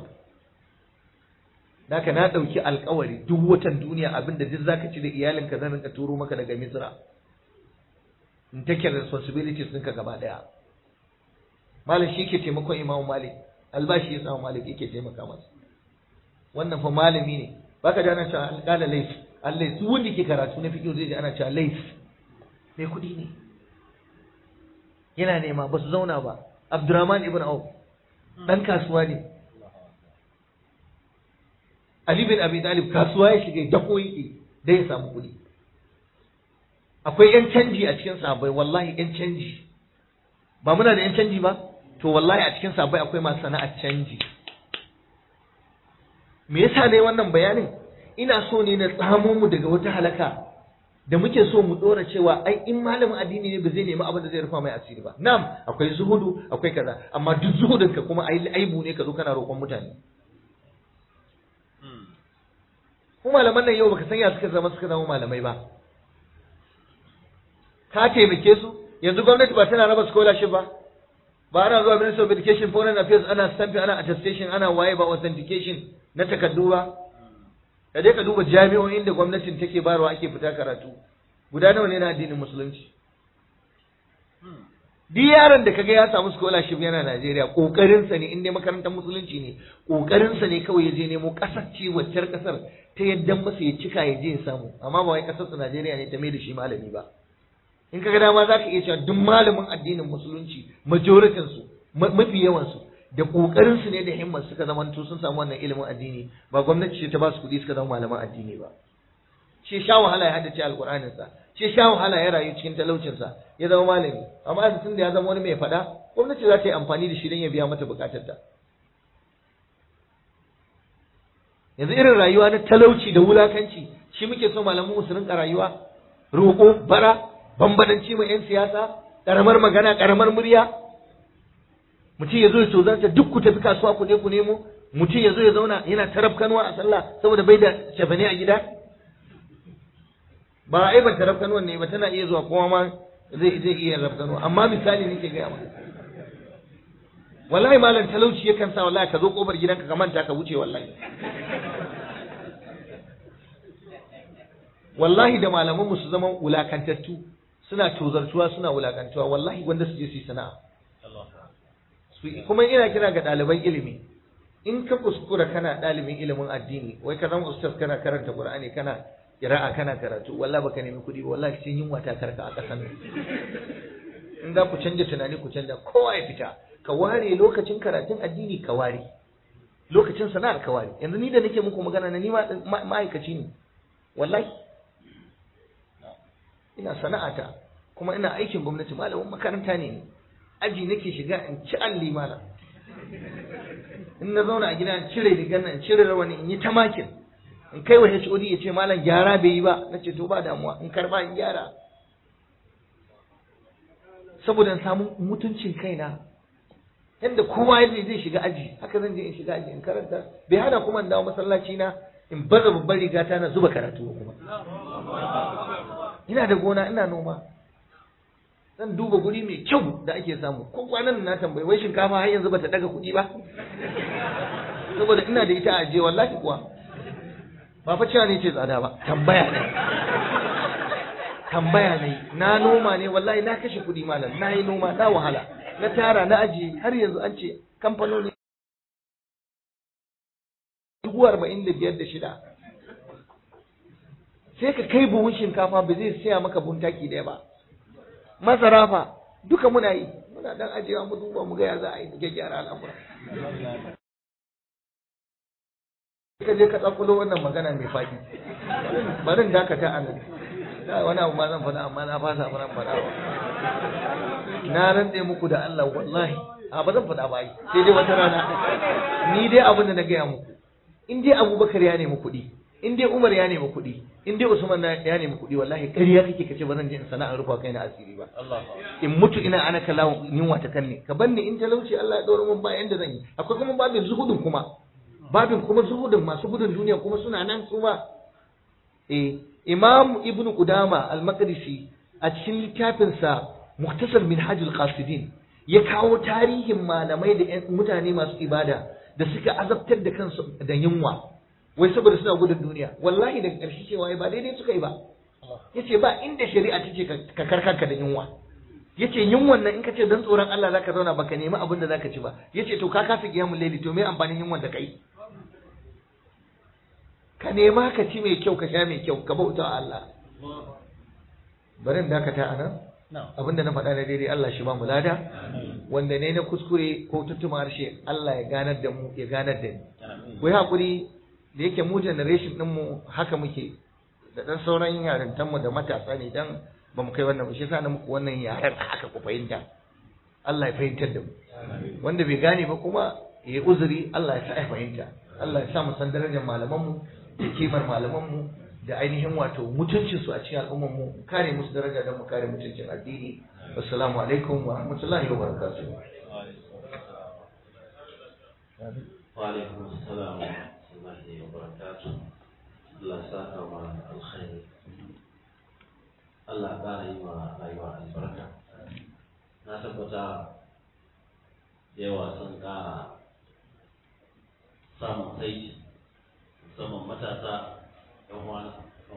Naka na ɗauki alkawari duk watan duniya abinda duk zaka ci da iyalinka zan rinka turo maka daga Misra in take responsibilities ɗinka gaba ɗaya malam shi ke taimakon imamu malik albashi ya samu malik yake taimaka masa wannan fa malami ne baka da ana cewa alƙala lais allai su wanda ke karatu na fiƙo zai ji ana cewa lais mai kuɗi ne yana nema ba su zauna ba abdurrahman ibn auf ɗan kasuwa ne ali bin abi talib kasuwa ya shiga dako yake dai ya samu kuɗi akwai yan canji a cikin sahabbai wallahi yan canji ba muna da yan canji ba to wallahi a cikin sabai akwai masu sana'ar canji me yasa ne wannan bayanin ina so ne na tsamo mu daga wata halaka da muke so mu dora cewa ai in malamin addini ne ba zai nemi abin da zai rufa mai asiri ba na'am akwai zuhudu akwai kaza amma duk zuhudin ka kuma ai aibu ne ka zo kana roƙon mutane ku malaman nan yau baka san ya suka zama suka zama malamai ba ka taimake su yanzu gwamnati ba tana raba scholarship ba ba ana zuwa Ministry of Education Foreign Affairs ana stamping ana attestation ana waye ba authentication na takardu ba ka je ka duba jami'o'in da gwamnatin take bayarwa ake fita karatu guda nawa ne na addinin musulunci duk yaron da kaga ya samu scholarship yana Najeriya kokarin sa ne in dai makarantar musulunci ne kokarin sa ne kawai ya je nemo kasar ce waccar kasar ta yadda masa ya cika ya je ya samu amma ba wai kasar sa Najeriya ne ta mai da shi malami ba in kaga dama za ka iya cewa duk malamin addinin musulunci majoritin su mafi yawan su da kokarin su ne da himmar suka zamanto sun samu wannan ilimin addini ba gwamnati ce ta ba su kuɗi suka zama malaman addini ba shi sha wahala ya haddace alqur'anin sa shi sha wahala ya rayu cikin talaucin sa ya zama malami amma yanzu tunda ya zama wani mai faɗa gwamnati za ta yi amfani da shi don ya biya mata bukatar ta yanzu irin rayuwa na talauci da wulakanci shi muke so malaman mu su rinka rayuwa roƙo bara bambadanci ma 'yan siyasa ƙaramar magana ƙaramar murya mutum ya zo ya tozarta duk ku tafi kasuwa ku je ku nemo mutum ya zo ya zauna yana tarafkanuwa a sallah saboda bai da cefane a gida ba ai ban tarafkanuwan ne ba tana iya zuwa kowa ma zai zai iya rafkanuwa amma misali nake gaya maka wallahi malam talauci yakan sa wallahi ka zo kofar gidanka ka manta ka wuce wallahi wallahi da malaman su zama wulakantattu suna tozartuwa suna wulakantuwa wallahi wanda su je su yi sana'a kuma ina kira ga ɗaliban ilimi in ka kuskura kana ɗalibin ilimin addini wai ka zama ustaz kana karanta qur'ani kana kira'a kana karatu wallahi baka nemi kuɗi ba wallahi sai yunwa ta karka a ƙasan nan in za ku canja tunani ku canja kowa ya fita ka ware lokacin karatun addini ka ware lokacin sana'ar ka ware yanzu ni da nake muku magana na ni ma'aikaci ne wallahi ina sana'ata kuma ina aikin gwamnati malamin makaranta ne aji nake shiga in ci alli malam in na zauna a gida in cire rigar nan in cire rawani in yi ta makin in kai wa HOD ya ce malam gyara bai yi ba na ce to ba damuwa in karba in gyara saboda in samu mutuncin kaina yadda kowa yadda zai shiga aji haka zan je in shiga aji in karanta bai hana kuma in dawo masallaci na in baza babbar rigata na zuba karatu kuma ina da gona ina noma zan duba guri mai kyau da ake samu ko kwanan na tambayi wai shinkafa har yanzu bata daga kuɗi ba saboda ina da ita a ajiye wallahi kuwa ba fa cewa ne ce tsada ba tambaya ne tambaya ne na noma ne wallahi na kashe kuɗi malam na yi noma na wahala na tara na ajiye har yanzu an ce kamfanoni dubu arba'in da biyar da shida sai ka kai buhun shinkafa ba zai saya maka buhun taki ɗaya ba masara fa duka muna yi muna dan ajiyewa mu duba mu ga ya za a yi gyara al'amura ka je ka tsakulo wannan magana mai faɗi bari in dakata a nan wani abu ma zan faɗa amma na fasa ba zan faɗa ba na rantse muku da Allah wallahi a ba zan faɗa ba yi sai dai wata rana ni dai abin da na gaya muku in dai Abubakar ya nemi kuɗi in dai Umar ya nemi kuɗi in dai Usman ya nemi kuɗi wallahi ƙarya kake kace ba zan je in sana'ar rufa kai na asiri ba in mutu ina ana kala yunwa ta kanne ka banni in talauci Allah ya ɗora mun ba yanda zan yi akwai kuma babin zuhudin kuma babin kuma zuhudin masu gudun duniya kuma suna nan su ma eh Imam Ibn Qudama al-Maqdisi a cikin littafinsa Muhtasar Minhajul Qasidin ya kawo tarihin malamai da mutane masu ibada da suka azabtar da kansu da yunwa wai saboda suna gudun duniya wallahi daga ƙarshe cewa ba daidai suka yi ba yace ba inda shari'a ta ce ka karkanka da yunwa yace yunwan nan in ka ce dan tsoron Allah zaka zauna baka nemi abin da zaka ci ba yace to ka kasa kiyamul laili to me amfanin yunwan da kai ka nema ka ci mai kyau ka sha mai kyau ka bauta wa Allah bari in dakata a nan abinda na faɗa na daidai Allah shi ba mu lada wanda ne na kuskure ko tuttuma harshe Allah ya ganar da mu ya ganar da ni ku yi haƙuri da yake mu generation din mu haka muke da dan sauran yarintan mu da matasa ne dan ba mu kai wannan ba shi yasa na muku wannan yaren haka ku fahimta Allah ya fahimtar da mu wanda bai gane ba kuma ya uzuri Allah ya sa ya fahimta Allah ya sa mu san darajar malaman mu da kimar malaman mu da ainihin wato mutuncin su a cikin al'ummar mu kare musu daraja don mu kare mutuncin addini assalamu alaikum wa rahmatullahi wa barakatuh wa alaikum assalam wa rahmatullahi wa barakatuh Allah saka wa alkhairi Allah ƙara yi wa rayuwa albarka na tabbata yawa sun ƙara samun saiti musamman matasa ɗan wani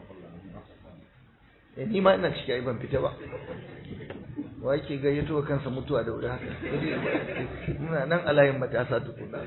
Eh, ni ma ina ciki ai ban fita ba wa yake gayyato wa kansa mutuwa da wuri haka muna nan a layin matasa tukuna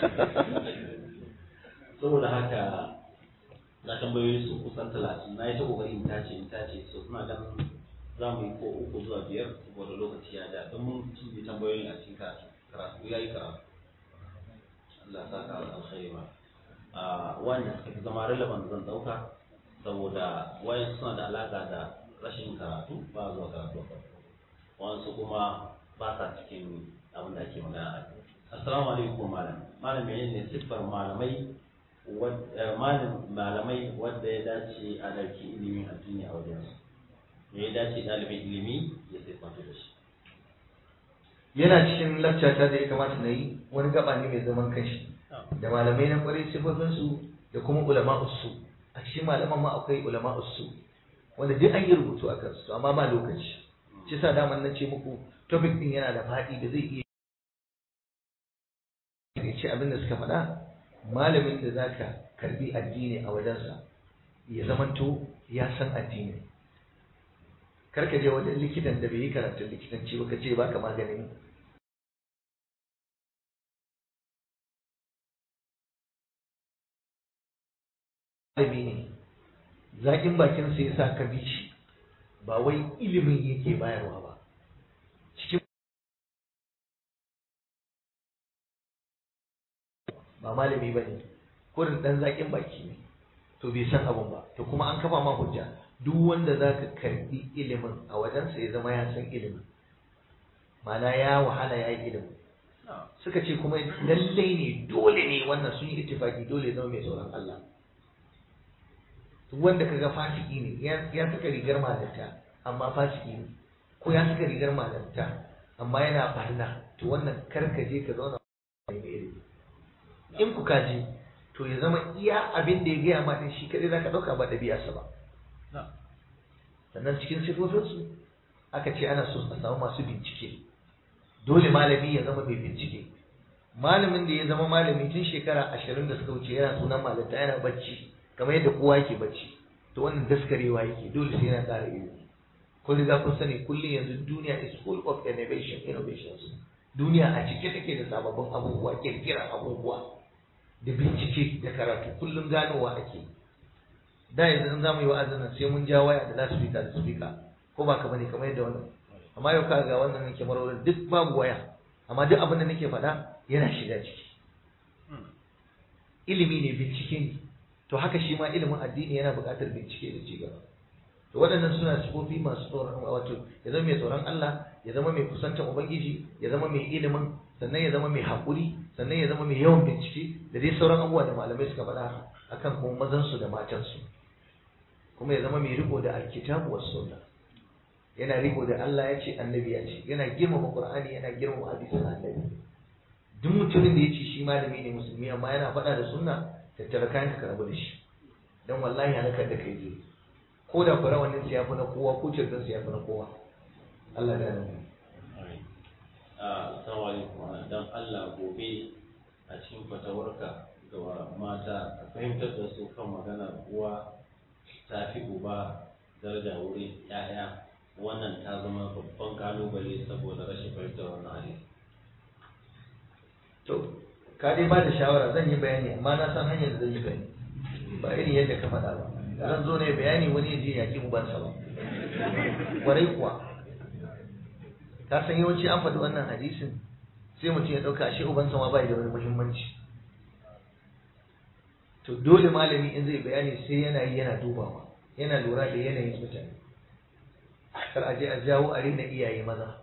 saboda haka na tambayoyi su kusan talatin na yi ta kokari in tace in tace so suna ganin za mu yi ko uku zuwa biyar saboda lokaci ya ja don mun cinye tambayoyin a cikin karatu karatu ya yi karatu Allah sa ka alkhairi ba a wanda suka fi zama relevant zan dauka saboda wayan suna da alaka da rashin karatu ba zuwa karatu a farko wasu kuma ba sa cikin abin da ake magana a kai assalamu alaikum malam malam menene siffar malamai malam malamai wanda ya dace a ɗauki ilimin addini a wajen su me ya dace ɗalibin ilimi ya siffanta da shi yana cikin laccata da ya kamata na yi wani gaba ne mai zaman kanshi da malamai na kwarai sifofinsu da kuma ulama'usu a cikin malaman ma akwai ulama'usu wanda duk an yi rubutu a kansu amma ba lokaci shi sa daman na ce muku topic din yana da faɗi da zai iya ya ce abin da suka faɗa malamin da za ka karbi addini a wajensa ya zamanto ya san addini karka je wajen likitan da bai yi karatun likitanci ba ka ce baka maganin malami ne zaƙin bakin sai sa ka bi shi ba wai ilimin yake bayarwa ba cikin ba malami ba ne kurin ɗan zaƙin baki ne to bai san abun ba to kuma an kafa ma hujja duk wanda za ka karɓi ilimin a wajensa ya zama ya san ilimin mana ya wahala ya yi ilimin suka ce kuma lallai ne dole ne wannan sun yi ittifaki dole ya zama mai tsoron Allah duk wanda kaga fasiki ne ya saka rigar malanta amma fasiki ne ko ya saka rigar malanta amma yana barna to wannan karka je ka zauna mai ilimi in ku kaji to ya zama iya abin da ya gaya ma din shi kadai zaka dauka ba ɗabi'arsa ba sannan cikin sifofinsu aka ce ana so a samu masu bincike dole malami ya zama mai bincike malamin da ya zama malami tun shekara ashirin da suka wuce yana sunan malanta yana bacci kamar yadda kowa yake bacci to wannan daskarewa yake dole sai yana ƙara ilimi kun riga kun sani kullum yanzu duniya is full of innovation innovations duniya a cike take da sababbin abubuwa kirkiran abubuwa da bincike da karatu kullum ganowa ake da yanzu in zamu yi wa'azin nan sai mun ja waya da loudspeaker da speaker ko ba ka bane kamar yadda wannan amma yau ka ga wannan nake marorin duk babu waya amma duk abin da nake faɗa yana shiga ciki ilimi ne bincike ne to haka shi ma ilimin addini yana buƙatar bincike da ci gaba to waɗannan suna sifofi masu tsoron wato ya zama mai tsoron Allah ya zama mai kusantar ubangiji ya zama mai ilimin sannan ya zama mai haƙuri sannan ya zama mai yawan bincike da dai sauran abubuwa da malamai suka faɗa akan kuma mazansu da matansu kuma ya zama mai riko da alkitabu was sunna yana riko da Allah ya ce annabi ya ce yana girmama qur'ani yana girmama hadisin annabi duk mutumin da ya ce shi malami ne musulmi amma yana faɗa da sunna tattara kayan ka rabu da shi dan wallahi halakar da kai zai ko da fara wannan sai yafi na kowa ko cirkin sai yafi na kowa Allah ya nan Assalamu alaikum dan Allah gobe a cikin fatawarka ga mata ka fahimtar da su kan maganar uwa ta fi uba daraja wurin ‘ya'ya wannan ta zama babban kalubale saboda rashin fahimtar wannan hali. to ka dai ba da shawara zan yi bayani amma na san hanyar da zan yi bayani ba irin yadda ka faɗa ba zan zo ne bayani wani ya je ya ki ubansa ba kwarai kuwa ka san yawanci an faɗi wannan hadisin sai mutum ya ɗauka ashe ubansa ma bai da wani muhimmanci to dole malami in zai bayani sai yana yi yana dubawa yana lura da yanayin mutane kar a je a jawo a rena iyaye maza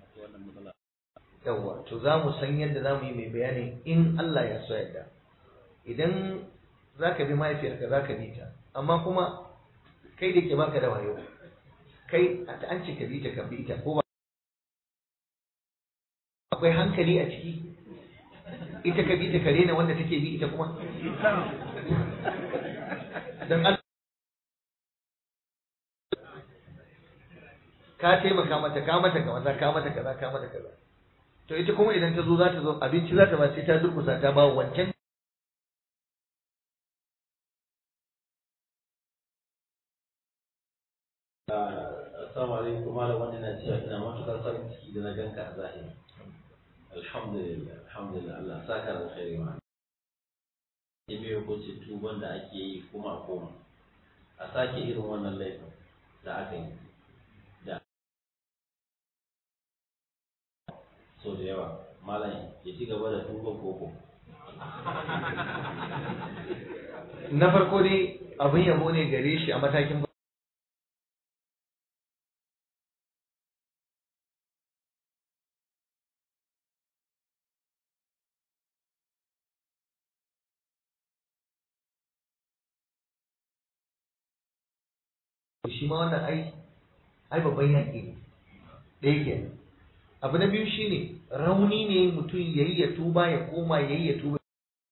yawwa to za mu san yadda za mu yi mai bayani in Allah ya so yadda idan za ka bi mahaifiyarka za ka bi ta amma kuma kai da ke baka da wayo kai an ce ka bi ta ka bi ta ko ba akwai hankali a ciki ita ka bi ta kare na wanda take bi ita kuma dan Allah ka taimaka mata ka mata kaza ka mata kaza ka mata kaza to ita kuma idan ta zo za ta zo abinci za ta ba sai ta durkusa ta ba wancan Assalamu alaikum malam wani na cewa ina matuƙar farin ciki da na ganka a zahiri. Alhamdulillah, alhamdulillah Allah saka da khairi ma. Ya biyo hukuncin tuban da ake yi kuma a koma. A sake irin wannan laifin da aka yi. Da so da yawa malam ya ci gaba da tuban koko. na farko dai abin yabo ne gare shi a matakin shi ma wannan ai ai babban yaƙi ne ɗaya ke abu na biyu shine rauni ne mutum yayi ya tuba ya koma yayi ya tuba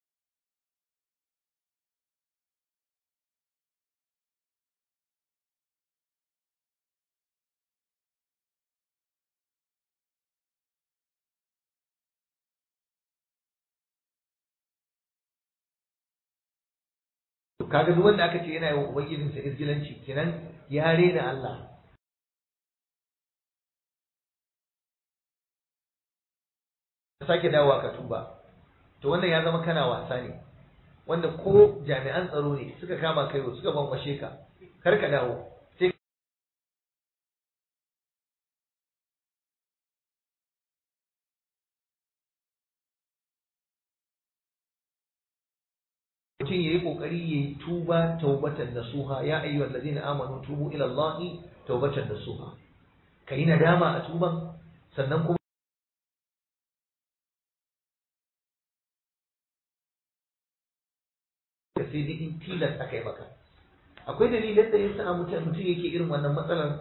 kaga duk wanda aka ce yana yi wa ubangijinsa izgilanci kenan ya rena Allah ka sake dawowa ka tuba to wannan ya zama kana wasa ne wanda ko jami'an tsaro ne suka kama kai suka bankwashe ka kar ka dawo sai mutum ya yi ƙoƙari ya yi tuba taubatan nasuha ya ayyuhal ladina amanu tubu ila Allahi taubatan nasuha ka yi nadama a tuban sannan kuma ka sai dai in tilas aka yi maka akwai dalilan da yasa mutum mutum yake irin wannan matsalar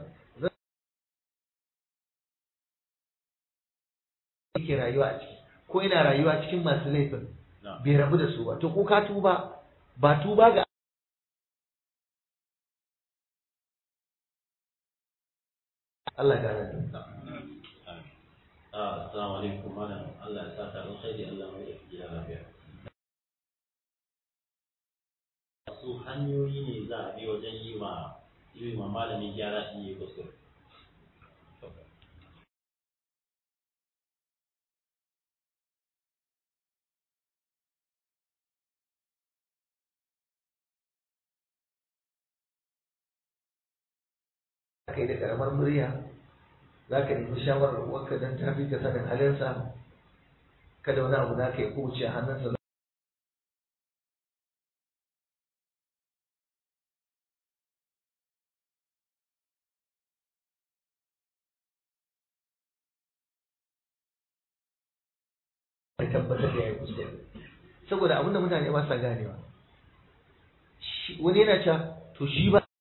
yake rayuwa a ciki ko yana rayuwa cikin masu laifin bai rabu da su ba to ko ka tuba ba tuba ga Allah ya gane Assalamu alaikum malam Allah ya saka alkhairi Allah mai da gida lafiya su hanyoyi ne za a bi wajen yi ma yi ma malamin gyara in yi kuskure kai da karamar murya za ka nemi shawarar uwarka don ta fi ka sanin halinsa kada wani abu na ka yi kuce a hannunsa ya tabbatar da ya yi kuskure saboda abin da mutane ba sa ganewa wani yana cewa to shi ba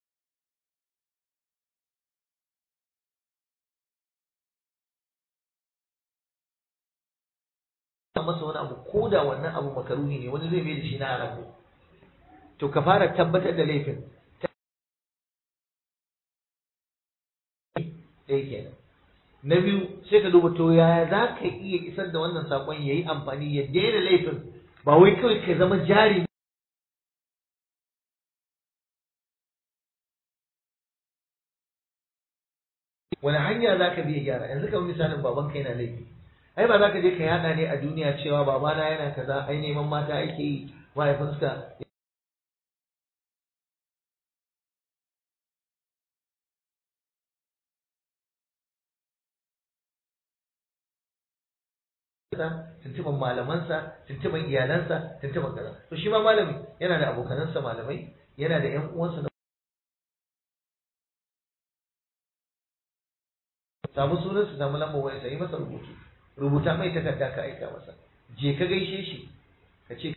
masa wani abu ko da wannan abu makaruni ne wani zai mai da shi na haramu to ka fara tabbatar da laifin ɗaya kenan na biyu sai ka duba to yaya za ka iya isar da wannan saƙon ya yi amfani ya daina laifin ba wai kawai ka zama jari wani hanya za ka biya gyara yanzu kamar misalin babanka yana laifi ai ba za ka je ka yada ne a duniya cewa babana yana kaza ai neman mata ake yi mahaifinsa tuntuban malamansa tuntuban iyalansa tuntuban kaza to shi ma malami yana da abokanansa malamai yana da yan uwansa samu sunan su samu lambar waya sai masa rubutu rubuta mai takarda ka aika masa je ka gaishe shi ka ce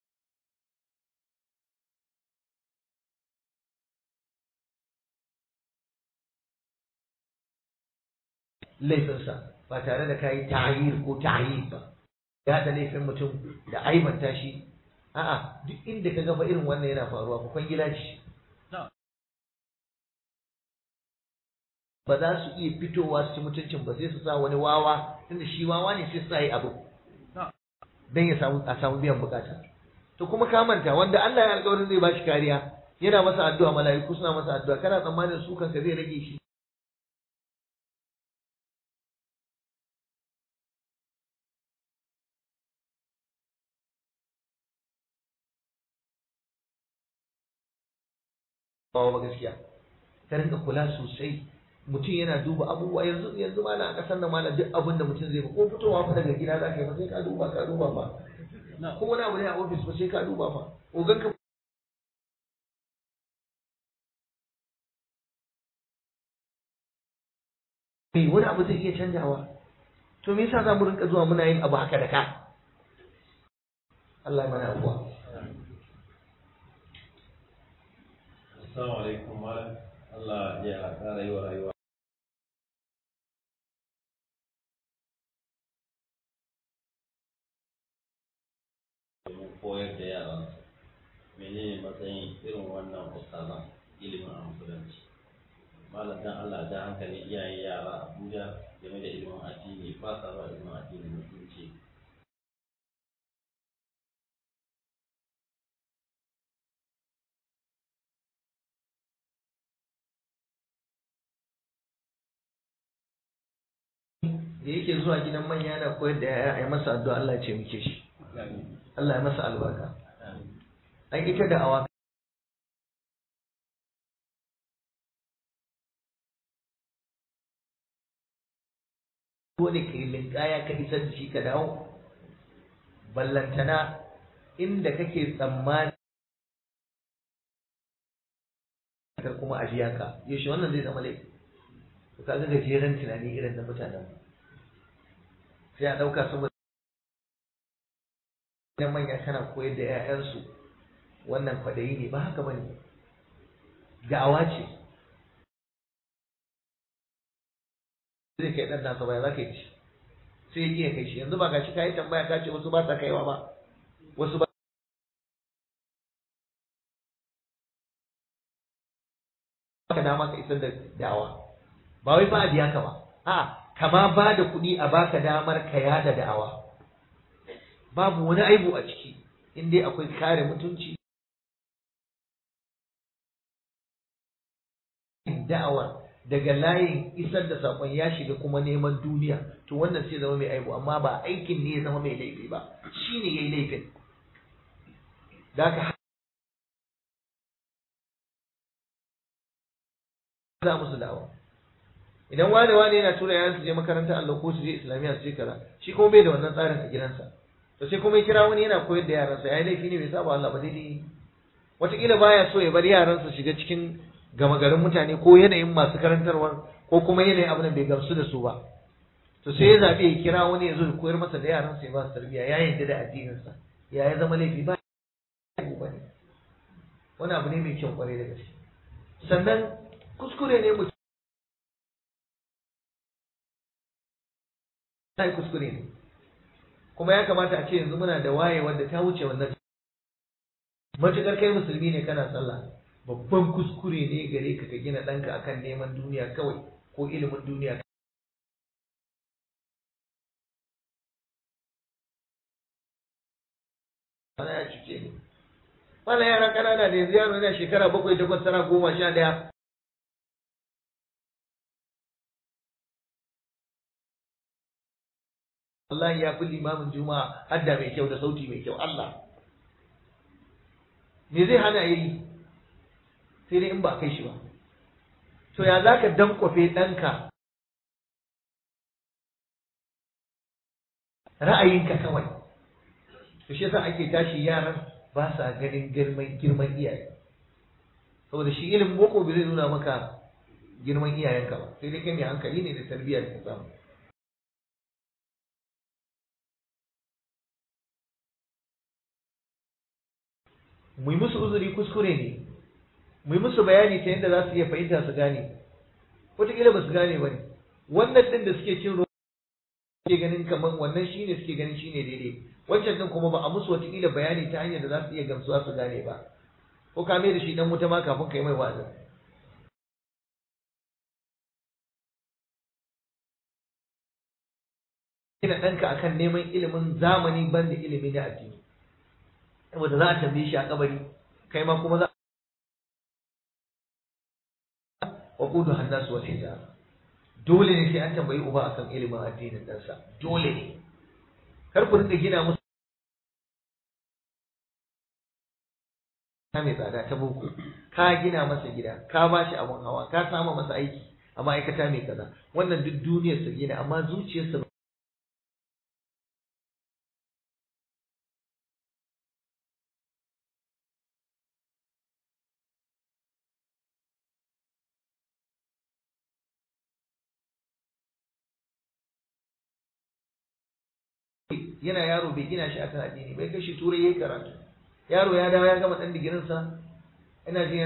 laifinsa ba tare da kayi ta'ayir ko ta'ayir ba ya da laifin mutum da aibanta shi a'a duk inda ka gaba irin wannan yana faruwa ku kwangila shi ba za su iya fitowa su ci mutuncin ba sai su sa wani wawa tunda shi wawa ne sai su sa yi abu dan ya samu a samu biyan bukata to kuma ka manta wanda Allah ya alƙawarin zai bashi kariya yana masa addu'a mala'iku suna masa addu'a kana tsammanin su kanka zai rage shi ba gaskiya ka rinka kula sosai mutum yana duba abubuwa yanzu yanzu ma na kasar nan malam duk abin da mutum zai ba ko fitowa fa daga gida za ka yi ba sai ka duba ka duba ba ko wani abu ne a ofis ba sai ka duba ba ogan ka kai wani abu zai iya canjawa to me yasa za mu rinka zuwa muna yin abu haka da ka Allah ya mana abuwa Assalamu alaikum malam Allah ya ƙara yi wa rayuwa menene matsayin irin wannan ustazan ilimin a musulunci malam dan Allah da hankali iyaye yara Abuja game da ilimin addini ba sa ba ilimin addini mutunci da yake zuwa gidan manya yana koyar da yaya ai masa addu'a Allah ya ce muke shi Allah ya masa albarka ai ita da awa dole ka yi linkaya ka isar da shi ka dawo ballantana inda kake tsammani kuma a biya ka yaushe wannan zai zama laifi to kaga gajeren tunani irin na mutanen sai a ɗauka saboda idan manya kana koyar da 'ya'yansu wannan kwadayi ne ba haka bane da'awa ce zai kai ɗan nasa baya za ka yi ci sai ya iya kai shi yanzu ba gashi ka yi tambaya ka ce wasu ba sa kaiwa ba wasu ba ka dama ka isar da da'awa ba wai ba a biya ka ba a kama ba da kuɗi a baka damar ka yada da'awa babu wani aibu a ciki in dai akwai kare mutunci da'awar daga layin isar da saƙon ya shiga kuma neman duniya to wannan sai zama mai aibu amma ba aikin ne ya zama mai laifi ba shi ne ya yi laifin da aka za musu da'awa idan wane wane yana tura yaran su je makarantar Allah ko su je islamiyya su je kaza shi kuma bai da wannan tsarin a gidansa to sai kuma ya kira wani yana koyar da yaransa yayi laifi ne bai saba Allah ba daidai wataƙila baya so ya bar yaran su shiga cikin gama garin mutane ko yanayin masu karantarwa ko kuma yanayin abin da bai gamsu da su ba to sai ya zaɓi ya kira wani ya zo ya koyar masa da yaran sa ya ba su tarbiyya ya yarda da addininsa ya ya zama laifi ba ba ne wani abu ne mai kyau kwarai da gaske sannan kuskure ne mutum ta yi kuskure ne kuma ya kamata a ce yanzu muna da waye wanda ta wuce wannan matuƙar kai musulmi ne kana sallah babban kuskure ne gare ka ka gina ɗanka akan neman duniya kawai ko ilimin duniya Ana ya cuce ne. Wannan yara ƙanana da yanzu yaro yana shekara bakwai takwas tara goma sha ɗaya wallahi ya fi limamin juma'a hadda mai kyau da sauti mai kyau Allah me zai hana yi sai dai in ba kai shi ba to ya za ka dankwafe ɗanka ra'ayinka kawai to shi yasa ake tashi yaran ba sa ganin girman girman iyaye saboda shi ilimin boko bai zai nuna maka girman iyayenka ba sai dai kai mai hankali ne da tarbiyya da samu mu yi musu uzuri kuskure ne mu yi musu bayani ta yadda za su iya fahimta su gane wataƙila ba su gane ba ne wannan ɗin da suke cin ruwa suke ganin kamar wannan shi ne suke ganin shi ne daidai wancan ɗin kuma ba a musu wataƙila bayani ta hanyar da za su iya gamsuwa su gane ba ko ka mai da shi ɗan wuta ma kafin ka yi mai wa'azin gina ɗanka akan neman ilimin zamani banda ilimi na addini saboda za a tambaye shi a kabari kai ma kuma za wa kudu hannasu wal hijab dole ne sai an tambayi uba akan ilimin addinin ɗansa dole ne kar ku rika gina musu ta mai tsada ta boko ka gina masa gida ka ba shi abin hawa ka sama masa aiki a ma'aikata mai kaza wannan duk duniyarsa gina amma zuciyarsa yana yaro bai gina shi akan addini bai kai shi turai yayi karatu yaro ya dawo ya gama dan digirin sa ina ji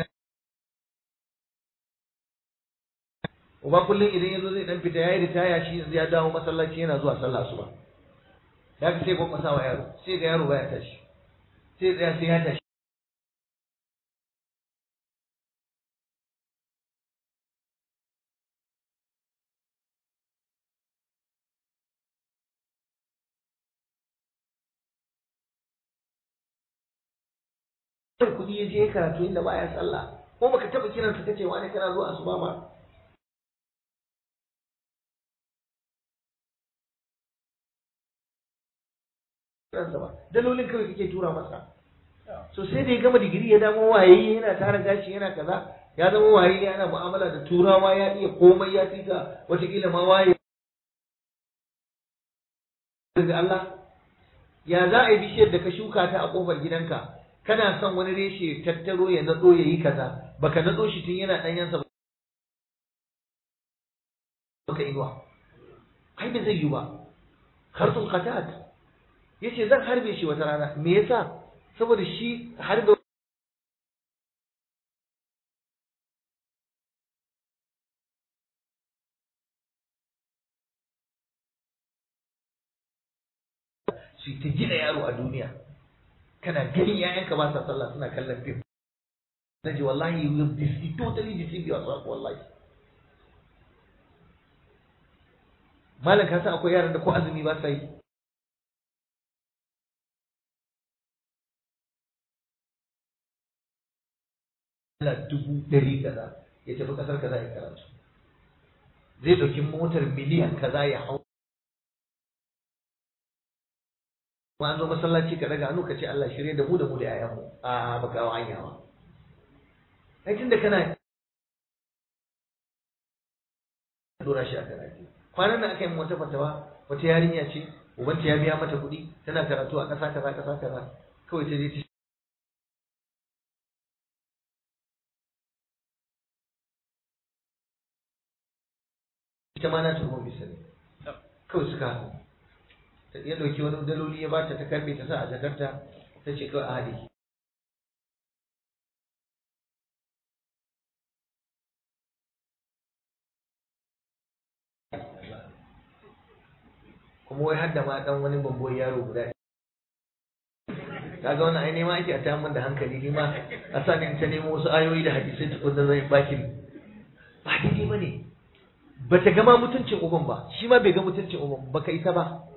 uba kullum idan yazo zai dan fita yayi ritaya shi yanzu ya dawo masallaci yana zuwa sallah asuba ya ka sai gwamnati wa yaro sai ga yaro baya tashi sai tsaya sai ya tashi kuɗi ya je karatu inda baya sallah ko baka taɓa kiransa kace wani kana zuwa asuba ba ransa ba dalolin kawai kake tura masa so sai da ya gama digiri ya damo waye yana tara gashi yana kaza ya zama waye ne ana mu'amala da turawa ya iya komai ya fika watakila ma waye daga Allah ya za a yi bishiyar da ka shuka ta a kofar gidanka kana son wani reshe tattaro ya nado ya yi kaza baka nado shi tun yana ɗanyensa baka inuwa ai bai zai yi ba harsun qatat yace zan harbe shi wata rana me yasa saboda shi harbe su ta gina yaro a duniya kana ganin yayanka ba sa sallah suna kallon fim na ji wallahi you will deceive totally deceive yourself wallahi malam ka san akwai yaran da ko azumi ba sa yi Allah dubu ɗari kaza ya tafi ƙasar kaza ya karatu zai ɗauki motar miliyan kaza ya hau ma an zo masallaci ka daga hannu ka ce Allah shirye da mu da mu da yayanmu a baka hawa hanya ba ai tunda kana dora shi a karatu kwanan nan aka yi wata fatawa wata yarinya ce ubanta ya biya mata kuɗi tana karatu a ƙasa kaza ƙasa kaza kawai ta je ta ita ma na tuhuma bisa ne kawai suka haɗu ya ɗauki wani daloli ya bata ta karɓe ta sa a jakarta ta ce kawai a haɗe kuma wai hadda ma ɗan wani babban yaro guda kaga wannan ai nema ake a ta da hankali ni ma a sa ni ta nemo wasu ayoyi da hadisai tukun da zai baki ba daidai ba ne ba ta gama mutuncin uban ba shi ma bai ga mutuncin uban ba ka isa ba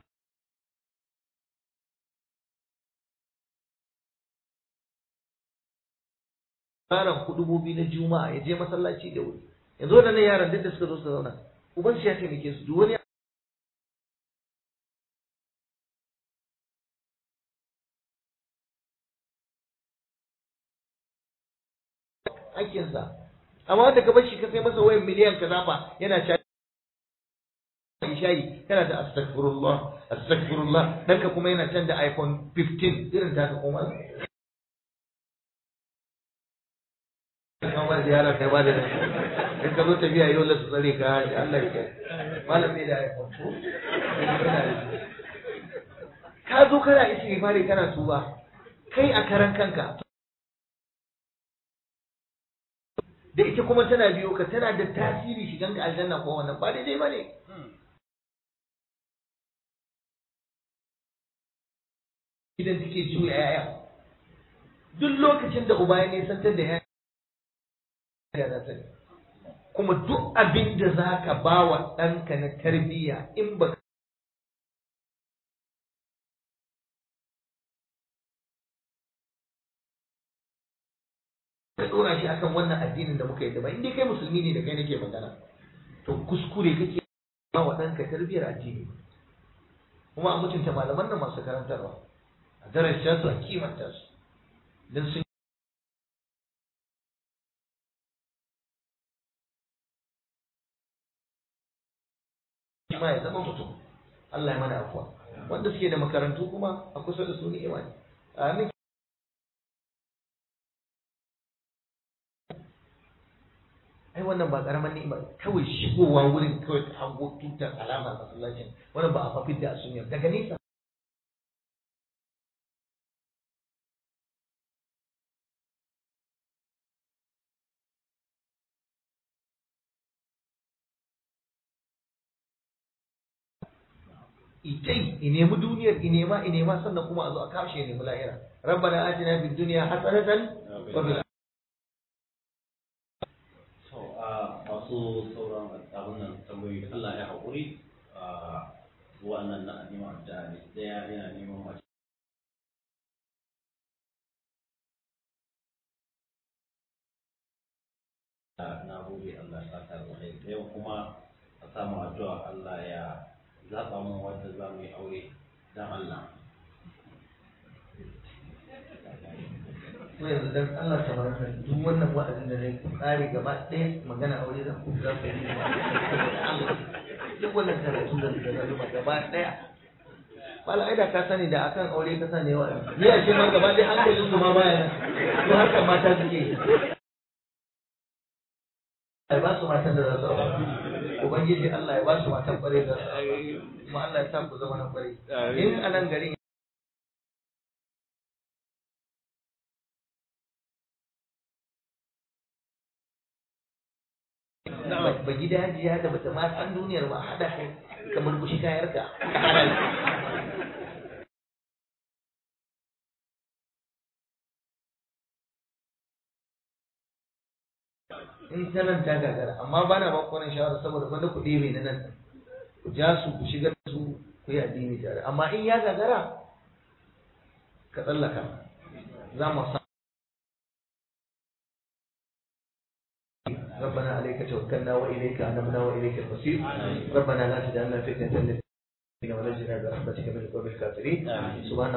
yaron kudubobi na juma'a ya je masallaci da wuri yanzu waɗannan yaran duk da suka zo su zauna uban shi ya taimake su duk wani hakkinsa amma wanda ka bar shi ka sai masa wayan miliyan kaza fa yana sha shayi kana da astaghfirullah astaghfirullah dan ka kuma yana can da iPhone 15 irin ta ka kuma kuma ziyara kai ba da in ka zo tafiya yau la su tsare ka Allah ya malam ne da iPhone ka zo kana isi fare kana tuba kai a karan kanka da ita kuma tana biyo ka tana da tasiri shigan ka aljanna ko wannan ba daidai ba ne idan take juya yaya duk lokacin da uba ya nisantar da yaya na sani kuma duk abin da za ka ba wa ɗanka na tarbiyya in ba ka ɗora shi akan wannan addinin da muka yi da ba inda kai musulmi ne da kai nake magana to kuskure kake ba wa ɗanka tarbiyyar addini kuma a mutunta malaman nan masu karantarwa a darasta su a kimanta su don sun ma ya zama mutum Allah ya mana afuwa wanda suke da makarantu kuma a kusa da su ni'ima ne amin ai wannan ba karamar ni'ima kawai shigowa wurin kawai ta hango tutar alamar masallacin wannan ba a fafi da sunyar daga nesa itai i nemi duniyar i nema i nema sannan kuma a zo a kashe nemi lahira rabbana atina fid dunya hasanatan wa fil masu sauran abin nan tambayoyi da Allah ya haƙuri a wannan na neman da ɗaya yana neman mace na gode Allah ya saka da kai yau kuma a samu addu'a Allah ya zaba mu wanda za mu yi aure dan Allah ko yanzu dan Allah ta baraka duk wannan wa'azin da nayi tsari gaba ɗaya magana aure za ku za ku yi duk wannan karatu da da na zuba gaba ɗaya wala ai da ka sani da akan aure ka sani wa ni a ce ma gaba ɗaya hankalin su ma baya ko haka mata suke ai ba su matan da za su aure ubangiji Allah ya ba su matan kware da su kuma Allah ya sa ku zama na kware in a nan garin ba gida hajiya da bata ma san duniyar ba hada kai kamar kushi kayar ka in ta nan ta gagara amma ba na baku wannan shawara saboda wanda ku ɗebe na nan ku ja su ku shigar da su ku yi addini tare amma in ya gagara ka tsallaka za mu sa ربنا عليك توكلنا واليك انبنا واليك المصير ربنا لا تجعلنا فتنه للذين ونجنا برحمتك من القوم الكافرين سبحان